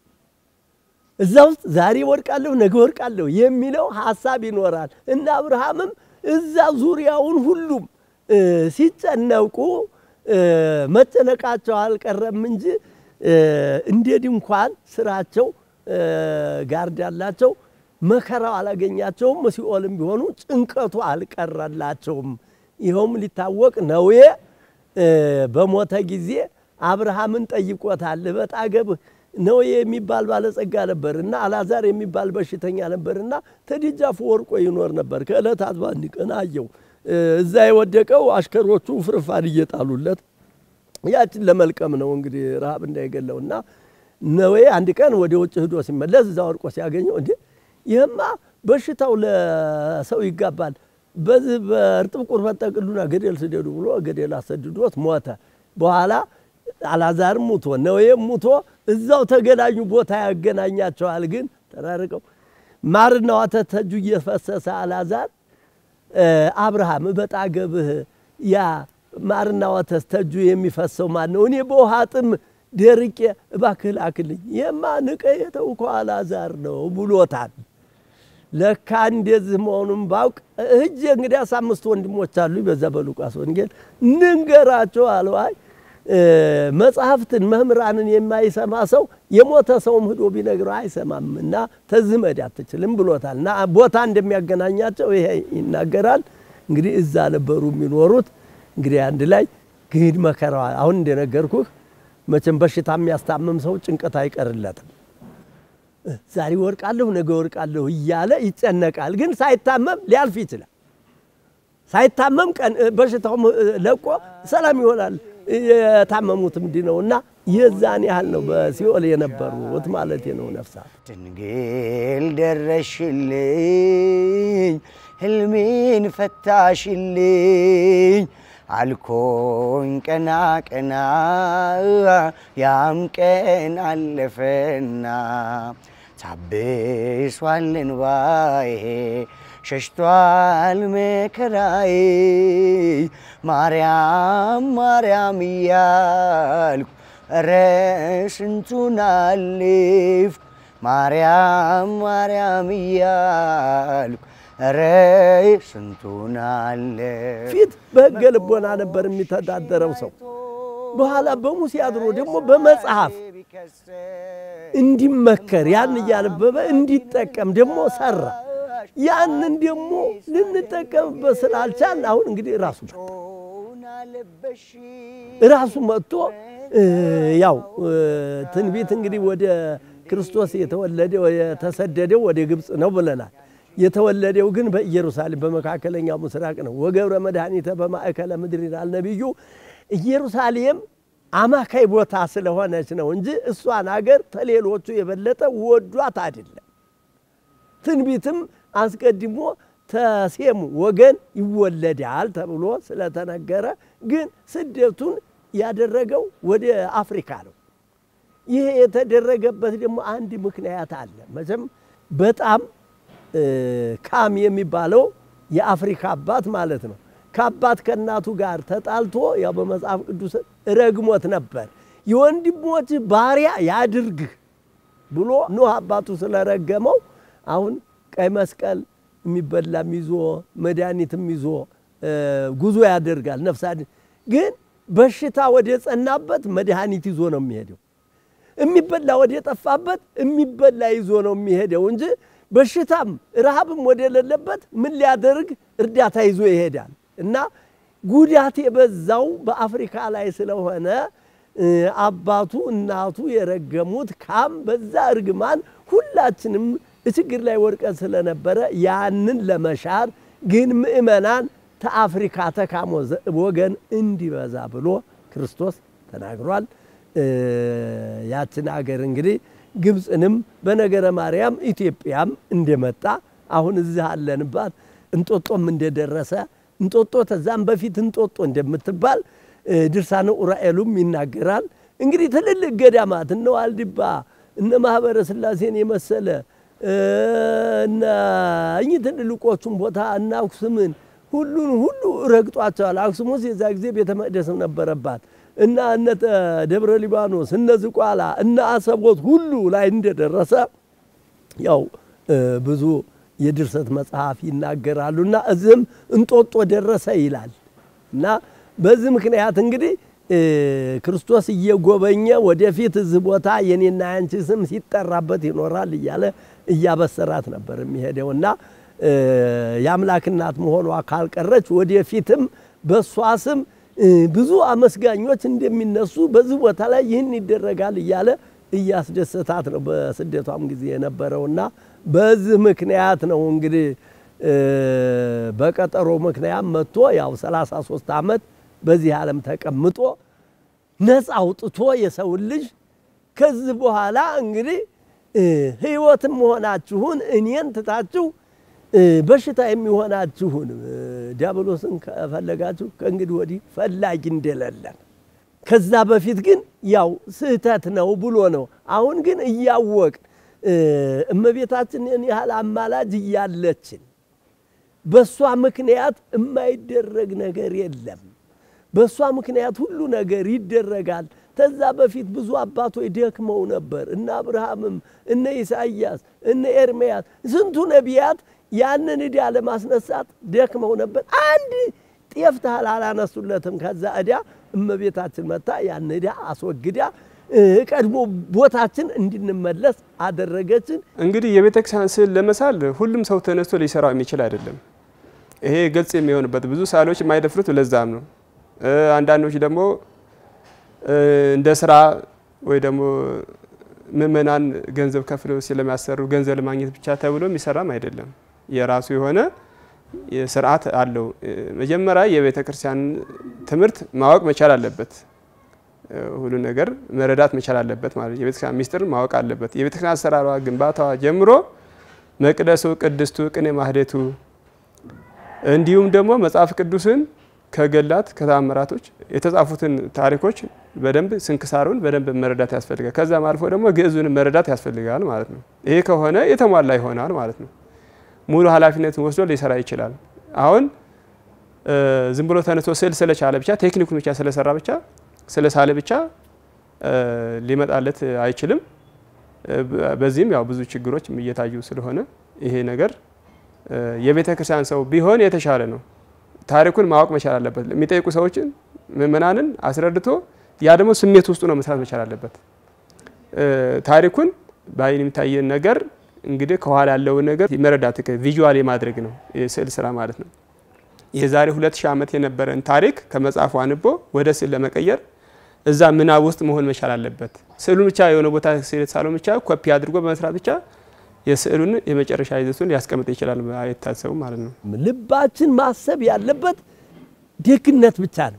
B: እዛ ውስጥ ዛሬ ወድቃለሁ ነገ ወድቃለሁ የሚለው ሀሳብ ይኖራል እና አብርሃምም እዛ ዙሪያውን ሁሉም ሲጨነቁ መጨነቃቸው አልቀረም እንጂ እንደ ድንኳን ስራቸው ጋርድ ያላቸው መከራው አላገኛቸውም። ሲኦልም ቢሆኑ ጭንቀቱ አልቀረላቸውም። ይኸውም ሊታወቅ ነዌ በሞተ ጊዜ አብርሃምን ጠይቆታል። በጣገብህ ነዌ የሚባል ባለጸጋ ነበርና አላዛር የሚባል በሽተኛ ነበርና ተደጃፉ ወርቆ ይኖር ነበር። ከዕለታት በአንድ ቀን አየው። እዛ የወደቀው አሽከሮቹ ፍርፋድ እየጣሉለት ያችን ለመልቀም ነው እንግዲህ ረሃብ እንዳይገለው እና ነዌ አንድ ቀን ወደ ውጭ ሂዶ ሲመለስ እዛ ወርቆ ሲያገኘው እንዴ ይህማ በሽታው ለሰው ይጋባል፣ በዚህ በእርጥብ ቁርበት ጠቅሉና ገደል ስደዱ ብሎ ገደል አሰድዶት ሞተ። በኋላ አላዛርም ሙቶ ነዌም ሙቶ እዛው ተገናኙ። ቦታ ያገናኛቸዋል፣ ግን ተራርቀው ማርና ወተት ተጁ እየፈሰሰ አላዛር አብርሃም በጣገብህ ያ ማርና ወተት ተጁ የሚፈሰው ማን ነው? እኔ በውሃ ጥም ደርቄ እባክህ ላክልኝ። የማ ንቀ የተውከው አላዛር ነው ብሎታል። ለካ እንደዚህ መሆኑን ባውቅ እጅ እንግዲያስ አምስት ወንድሞች አሉ። በዛ በሉቃስ ወንጌል ንንገራቸው አለው። አይ መጽሐፍትን መምህራንን የማይሰማ ሰው የሞተ ሰውም ሂዶ ቢነግረው አይሰማም እና ተዚህ መሄድ አትችልም ብሎታል። እና ቦታ እንደሚያገናኛቸው ይሄ ይናገራል። እንግዲህ እዛ ነበሩ የሚኖሩት። እንግዲህ አንድ ላይ ግሂድ መከራ አሁን እንደነገርኩህ መቼም በሽታ የሚያስታምም ሰው ጭንቀት አይቀርለትም። ዛሬ ወርቃለሁ ነገ ወርቃለሁ እያለ ይጨነቃል። ግን ሳይታመም ሊያልፍ ይችላል። ሳይታመም ቀን በሽታው ለቆ ሰላም ይሆናል። የታመሙት ምንድን ነው እና የዛን ያህል ነው በሲኦል የነበሩት ማለት ነው ነፍሳት።
A: ድንግል ደረሽልኝ፣ ህልሜን ፈታሽልኝ አልኮኝ ቀና ቀና ያም ቀን አለፈና ታብሷል እንባዬ ሸሽቷል መከራዬ ማርያም ማርያም እያልኩ እረ ስንቱን አለፍኩ ማርያም ማርያም እያልኩ ኧረ ስንቱን አለ
B: ፊት በሕገ ልቦና ነበር የሚተዳደረው ሰው። በኋላ በሙሴ አድሮ ደግሞ በመጽሐፍ እንዲመከር ያን እያነበበ እንዲጠቀም ደግሞ ሰራ። ያንን ደግሞ ልንጠቀምበት ስላልቻል አሁን እንግዲህ ራሱ መጣ ራሱ መጥቶ ያው ትንቢት እንግዲህ ወደ ክርስቶስ የተወለደ የተሰደደው ወደ ግብፅ ነው ብለናል። የተወለደው ግን በኢየሩሳሌም በመካከለኛው ምስራቅ ነው። ወገብረ መድኃኒተ በማእከለ ምድር ይላል ነቢዩ። ኢየሩሳሌም አማካይ ቦታ ስለሆነች ነው እንጂ እሷን አገር ተሌሎቹ የበለጠ ወዷት አይደለም። ትንቢትም አስቀድሞ ተሴሙ ወገን ይወለዳል ተብሎ ስለተነገረ ግን ስደቱን ያደረገው ወደ አፍሪካ ነው። ይሄ የተደረገበት ደግሞ አንድ ምክንያት አለ። መቼም በጣም ካም የሚባለው የአፍሪካ አባት ማለት ነው። ከአባት ከእናቱ ጋር ተጣልቶ ያው በመጽሐፍ ቅዱስ ረግሞት ነበር። የወንድሞች ባሪያ ያድርግህ ብሎ ኖህ አባቱ ስለረገመው አሁን ቀይ መስቀል የሚበላም ይዞ መድኃኒትም ይዞ ጉዞ ያደርጋል። ነፍሳ ግን በሽታ ወደ ጸናበት መድኃኒት ይዞ ነው የሚሄደው። የሚበላ ወደ ጠፋበት የሚበላ ይዞ ነው የሚሄደው እንጂ በሽታም ረሃብም ወደ ሌለበት ምን ሊያደርግ እርዳታ ይዞ ይሄዳል። እና ጉዳት የበዛው በአፍሪካ ላይ ስለሆነ አባቱ እናቱ የረገሙት ካም በዛ እርግማን ሁላችንም ችግር ላይ ወድቀን ስለነበረ ያንን ለመሻር ግን ምእመናን ተአፍሪካ ተካሞ ወገን እንዲበዛ ብሎ ክርስቶስ ተናግሯል። ያችን አገር እንግዲህ ግብፅንም በነገረ ማርያም ኢትዮጵያም እንደመጣ አሁን እዚህ አለንባት እንጦጦም እንደደረሰ እንጦጦ ተዛም በፊት እንጦጦ እንደምትባል ድርሳነ ኡራኤሉም ይናገራል። እንግዲህ ትልልቅ ገዳማት እነ ዋልድባ እነ ማህበረ ስላሴን የመሰለ እና እኚህ ትልልቆቹን ቦታ እና አክሱምን ሁሉን ሁሉ ረግጧቸዋል። አክሱም ውስጥ የዛ ጊዜ ቤተ መቅደስም ነበረባት እና እነ ደብረ ሊባኖስ እነ ዝቋላ እነ አሰቦት ሁሉ ላይ እንደደረሰ ያው ብዙ የድርሰት መጽሐፍ ይናገራሉ። እና እዚህም እንጦጦ ደረሰ ይላል እና በዚህ ምክንያት እንግዲህ ክርስቶስ እየጎበኘ ወደፊት እዚህ ቦታ የኔና ያንቺ ስም ሲጠራበት ይኖራል እያለ እያበሰራት ነበር የሚሄደው እና የአምላክ እናት መሆኗ ካልቀረች ወደፊትም በእሷ ስም ብዙ አመስጋኞች እንደሚነሱ በዚህ ቦታ ላይ ይህን ይደረጋል እያለ እያስደሰታት ነው በስደቷም ጊዜ የነበረውና በዚህ ምክንያት ነው እንግዲህ በቀጠሮ ምክንያት መጥቶ ያው 33 ዓመት በዚህ ዓለም ተቀምጦ ነፃ አውጥቶ የሰውን ልጅ ከዚህ በኋላ እንግዲህ ሕይወትም መሆናችሁን እኔን ትታችሁ በሽታ የሚሆናችሁን ዲያብሎስን ከፈለጋችሁ ከእንግዲህ ወዲህ ፈላጊ እንደሌለን ከዛ በፊት ግን ያው ስህተት ነው ብሎ ነው። አሁን ግን እያወቅ እመቤታችንን ያህል አማላጅ እያለችን በእሷ ምክንያት የማይደረግ ነገር የለም። በእሷ ምክንያት ሁሉ ነገር ይደረጋል። ከዛ በፊት ብዙ አባቶች ደክመው ነበር። እነ አብርሃምም እነ ኢሳይያስ እነ ኤርምያስ ስንቱ ነቢያት ያንን ዕዳ ለማስነሳት ደክመው ነበር። አንድ ጤፍ ታህል አላነሱለትም። ከዛ ዕዳ እመቤታችን መታ ያን ዕዳ አስወግዳ ቀድሞ ቦታችን እንድንመለስ አደረገችን።
C: እንግዲህ የቤተ ክርስቲያን ስዕል ለመሳል ሁሉም ሰው ተነስቶ ሊሰራው የሚችል አይደለም። ይሄ ግልጽ የሚሆንበት ብዙ ሰዓሊዎች የማይደፍሩት ለዛም ነው። አንዳንዶች ደግሞ እንደ ስራ ወይ ደግሞ ምእመናን ገንዘብ ከፍለው ስለሚያሰሩ ገንዘብ ለማግኘት ብቻ ተብሎ የሚሰራም አይደለም። የራሱ የሆነ ስርዓት አለው። መጀመሪያ የቤተ ክርስቲያን ትምህርት ማወቅ መቻል አለበት። ሁሉ ነገር መረዳት መቻል አለበት ማለት የቤተ ክርስቲያን ሚስጥር ማወቅ አለበት። የቤተ ክርስቲያን አሰራሯ፣ ግንባታዋ ጀምሮ መቅደሱ፣ ቅድስቱ፣ ቅኔ ማህሌቱ እንዲሁም ደግሞ መጽሐፍ ቅዱስን ከገላት ከተአምራቶች የተጻፉትን ታሪኮች በደንብ ስንክሳሩን በደንብ መረዳት ያስፈልጋል። ከዛም አልፎ ደግሞ ግዕዙን መረዳት ያስፈልጋል ማለት ነው። ይሄ ከሆነ የተሟላ ይሆናል ማለት ነው። ሙሉ ኃላፊነትን ወስዶ ሊሰራ ይችላል። አሁን ዝም ብሎ ተነስቶ ስዕል ስለቻለ ብቻ ቴክኒኩን ብቻ ስለሰራ ብቻ ስለሳለ ብቻ ሊመጣለት አይችልም። በዚህም ያው ብዙ ችግሮች እየታዩ ስለሆነ ይሄ ነገር የቤተ ክርስቲያን ሰው ቢሆን የተሻለ ነው። ታሪኩን ማወቅ መቻል አለበት። የሚጠይቁ ሰዎችን ምእመናንን አስረድቶ ያ ደግሞ ስሜት ውስጡ ነው መስራት መቻል አለበት። ታሪኩን በአይን የሚታየን ነገር እንግዲህ ከኋላ ያለውን ነገር መረዳት ቪዥዋል የማድረግ ነው የስዕል ስራ ማለት ነው። የዛሬ ሁለት ሺህ ዓመት የነበረን ታሪክ ከመጽሐፉ አንቦ ወደ ስዕል ለመቀየር እዛ ምናብ ውስጥ መሆን መቻል አለበት። ስዕሉን ብቻ የሆነ ቦታ የተሳለውን ብቻ ኮፒ አድርጎ በመስራት ብቻ የስዕሉን የመጨረሻ ይዘቱን ሊያስቀምጥ ይችላል አይታሰቡም ማለት ነው።
B: ልባችን ማሰብ ያለበት ደግነት ብቻ ነው።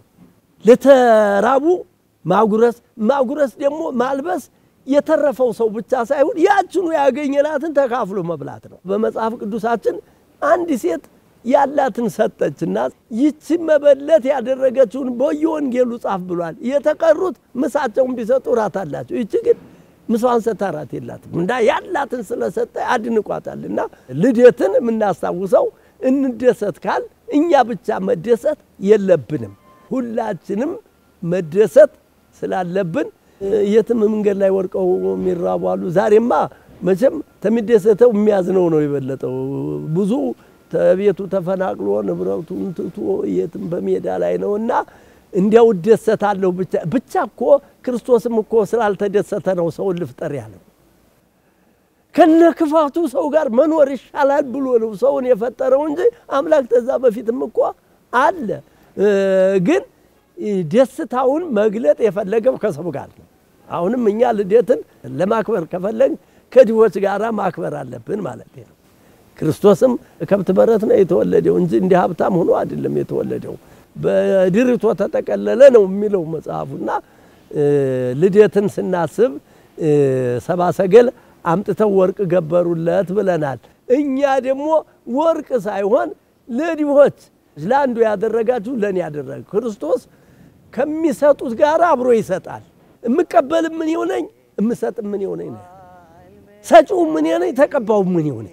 B: ለተራቡ ማጉረስ፣ ማጉረስ ደግሞ ማልበስ የተረፈው ሰው ብቻ ሳይሆን ያችኑ ያገኘናትን ተካፍሎ መብላት ነው። በመጽሐፍ ቅዱሳችን አንድ ሴት ያላትን ሰጠችና ይቺ መበለት ያደረገችውን በየወንጌሉ ጻፍ ብሏል። የተቀሩት ምሳቸውን ቢሰጡ ራት አላቸው። ይቺ ግን ምሳዋን ሰታ ራት የላትም እና ያላትን ስለሰጠ አድንቋታል። እና ልደትን የምናስታውሰው እንደሰት ካል እኛ ብቻ መደሰት የለብንም። ሁላችንም መደሰት ስላለብን የትም መንገድ ላይ ወድቀው የሚራቡ አሉ። ዛሬማ መቼም ተሚደሰተው የሚያዝነው ነው የበለጠው ብዙ ቤቱ ተፈናቅሎ ንብረቱን ትቶ የትም በሜዳ ላይ ነው እና እንዲያው እደሰታለሁ ብቻ ብቻ እኮ ክርስቶስም እኮ ስላልተደሰተ ነው ሰውን ልፍጠር ያለው። ከነ ክፋቱ ሰው ጋር መኖር ይሻላል ብሎ ነው ሰውን የፈጠረው እንጂ አምላክ ተዛ በፊትም እኮ አለ። ግን ደስታውን መግለጥ የፈለገው ከሰው ጋር ነው። አሁንም እኛ ልደትን ለማክበር ከፈለግ ከድሆች ጋር ማክበር አለብን ማለት ነው። ክርስቶስም ከብት በረት ነው የተወለደው እንጂ እንዲህ ሀብታም ሆኖ አይደለም የተወለደው። በድርቶ ተጠቀለለ ነው የሚለው መጽሐፉና ልደትን ስናስብ ሰባ ሰገል አምጥተው ወርቅ ገበሩለት ብለናል። እኛ ደግሞ ወርቅ ሳይሆን ለድሆች ለአንዱ ያደረጋችሁ ለእኔ ያደረግ ክርስቶስ ከሚሰጡት ጋር አብሮ ይሰጣል። የምቀበል ምን ይሆነኝ፣ የምሰጥ ምን ይሆነኝ፣ ሰጪው ምን ይሆነኝ፣ ተቀባው ምን ይሆነኝ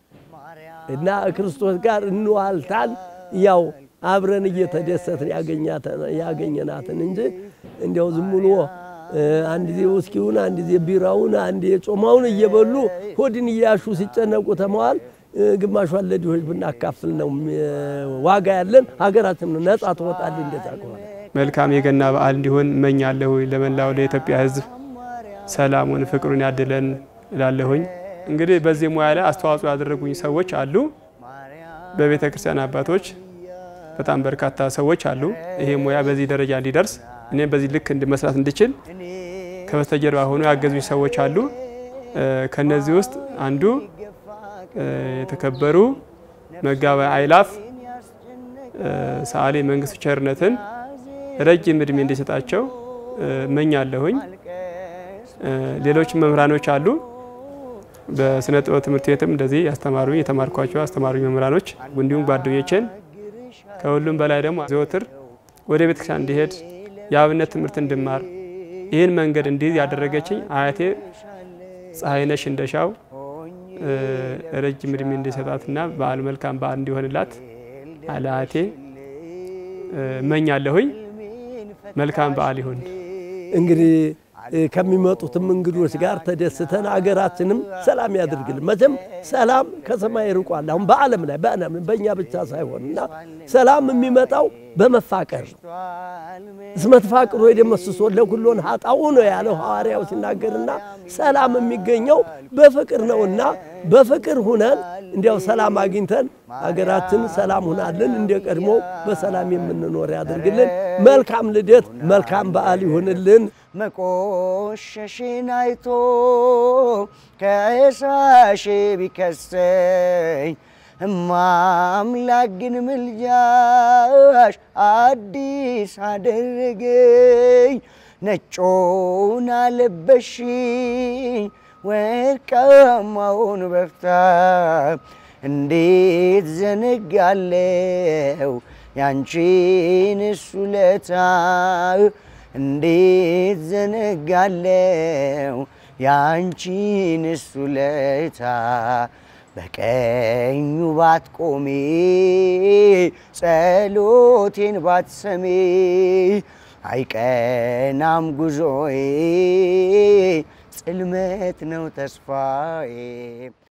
B: እና ክርስቶስ ጋር እንዋልታል ያው አብረን እየተደሰትን ያገኘናትን እንጂ እንዲያው ዝም ብሎ አንድ ጊዜ ውስኪውን፣ አንድ ጊዜ ቢራውን፣ አንድ ጮማውን እየበሉ ሆድን እያሹ ሲጨነቁ ተመዋል። ግማሿን ለድሆች ብናካፍል ነው ዋጋ ያለን፣ ሀገራችን ነጻ ትወጣል። እንደዛ ከሆነ
C: መልካም የገና በዓል እንዲሆን እመኛለሁ። ለመላው ለኢትዮጵያ ሕዝብ ሰላሙን ፍቅሩን ያድለን እላለሁኝ። እንግዲህ በዚህ ሙያ ላይ አስተዋጽኦ ያደረጉኝ ሰዎች አሉ። በቤተ ክርስቲያን አባቶች በጣም በርካታ ሰዎች አሉ። ይሄ ሙያ በዚህ ደረጃ እንዲደርስ እኔም በዚህ ልክ መስራት እንድችል ከበስተጀርባ ሆኖ ያገዙኝ ሰዎች አሉ። ከነዚህ ውስጥ አንዱ የተከበሩ መጋቢ አይላፍ ሰዓሊ መንግስቱ ቸርነትን ረጅም እድሜ እንዲሰጣቸው እመኛለሁኝ። ሌሎች መምህራኖች አሉ። በስነ ጥበብ ትምህርት ቤትም እንደዚህ ያስተማሩ የተማርኳቸው አስተማሪ መምህራኖች እንዲሁም ጓደኞቼን ከሁሉም በላይ ደግሞ ዘወትር ወደ ቤተክርስቲያን እንዲሄድ የአብነት ትምህርት እንድማር ይህን መንገድ እንዲይዝ ያደረገችኝ አያቴ ፀሐይነሽ እንደሻው ረጅም እድሜ እንዲሰጣትና በዓል መልካም በዓል እንዲሆንላት አለ አያቴ እመኛለሁኝ። መልካም በዓል ይሁን።
B: እንግዲህ ከሚመጡትም እንግዶች ጋር ተደስተን አገራችንም ሰላም ያድርግልን። መቼም ሰላም ከሰማይ ርቋል። አሁን በዓለም ላይ በእኛ ብቻ ሳይሆን እና ሰላም የሚመጣው በመፋቀር ነው። እስመ ተፋቅሩ የደመስሶ ለኩሎን ሀጣው ነው ያለው ሐዋርያው ሲናገርና ሰላም የሚገኘው በፍቅር ነውና በፍቅር ሁነን እንዲያው ሰላም አግኝተን ሀገራችን ሰላም ሁናልን እንደ ቀድሞ በሰላም የምንኖር ያድርግልን። መልካም ልደት፣ መልካም በዓል ይሁንልን።
D: መቆሸሽን አይቶ ከሳሽ ቢከሰኝ እማምላክ ግን ምልጃሽ አዲስ አደረገኝ። ነጮን አለበሽኝ ወርቃማውን በፍታ እንዴት ዘነጋለው ያንቺን ውለታ እንዴት ዘነጋለው ያንቺን ውለታ በቀኙ ባትቆሜ ጸሎቴን ባትሰሜ አይቀናም ጉዞዬ ጽልመት ነው ተስፋዬ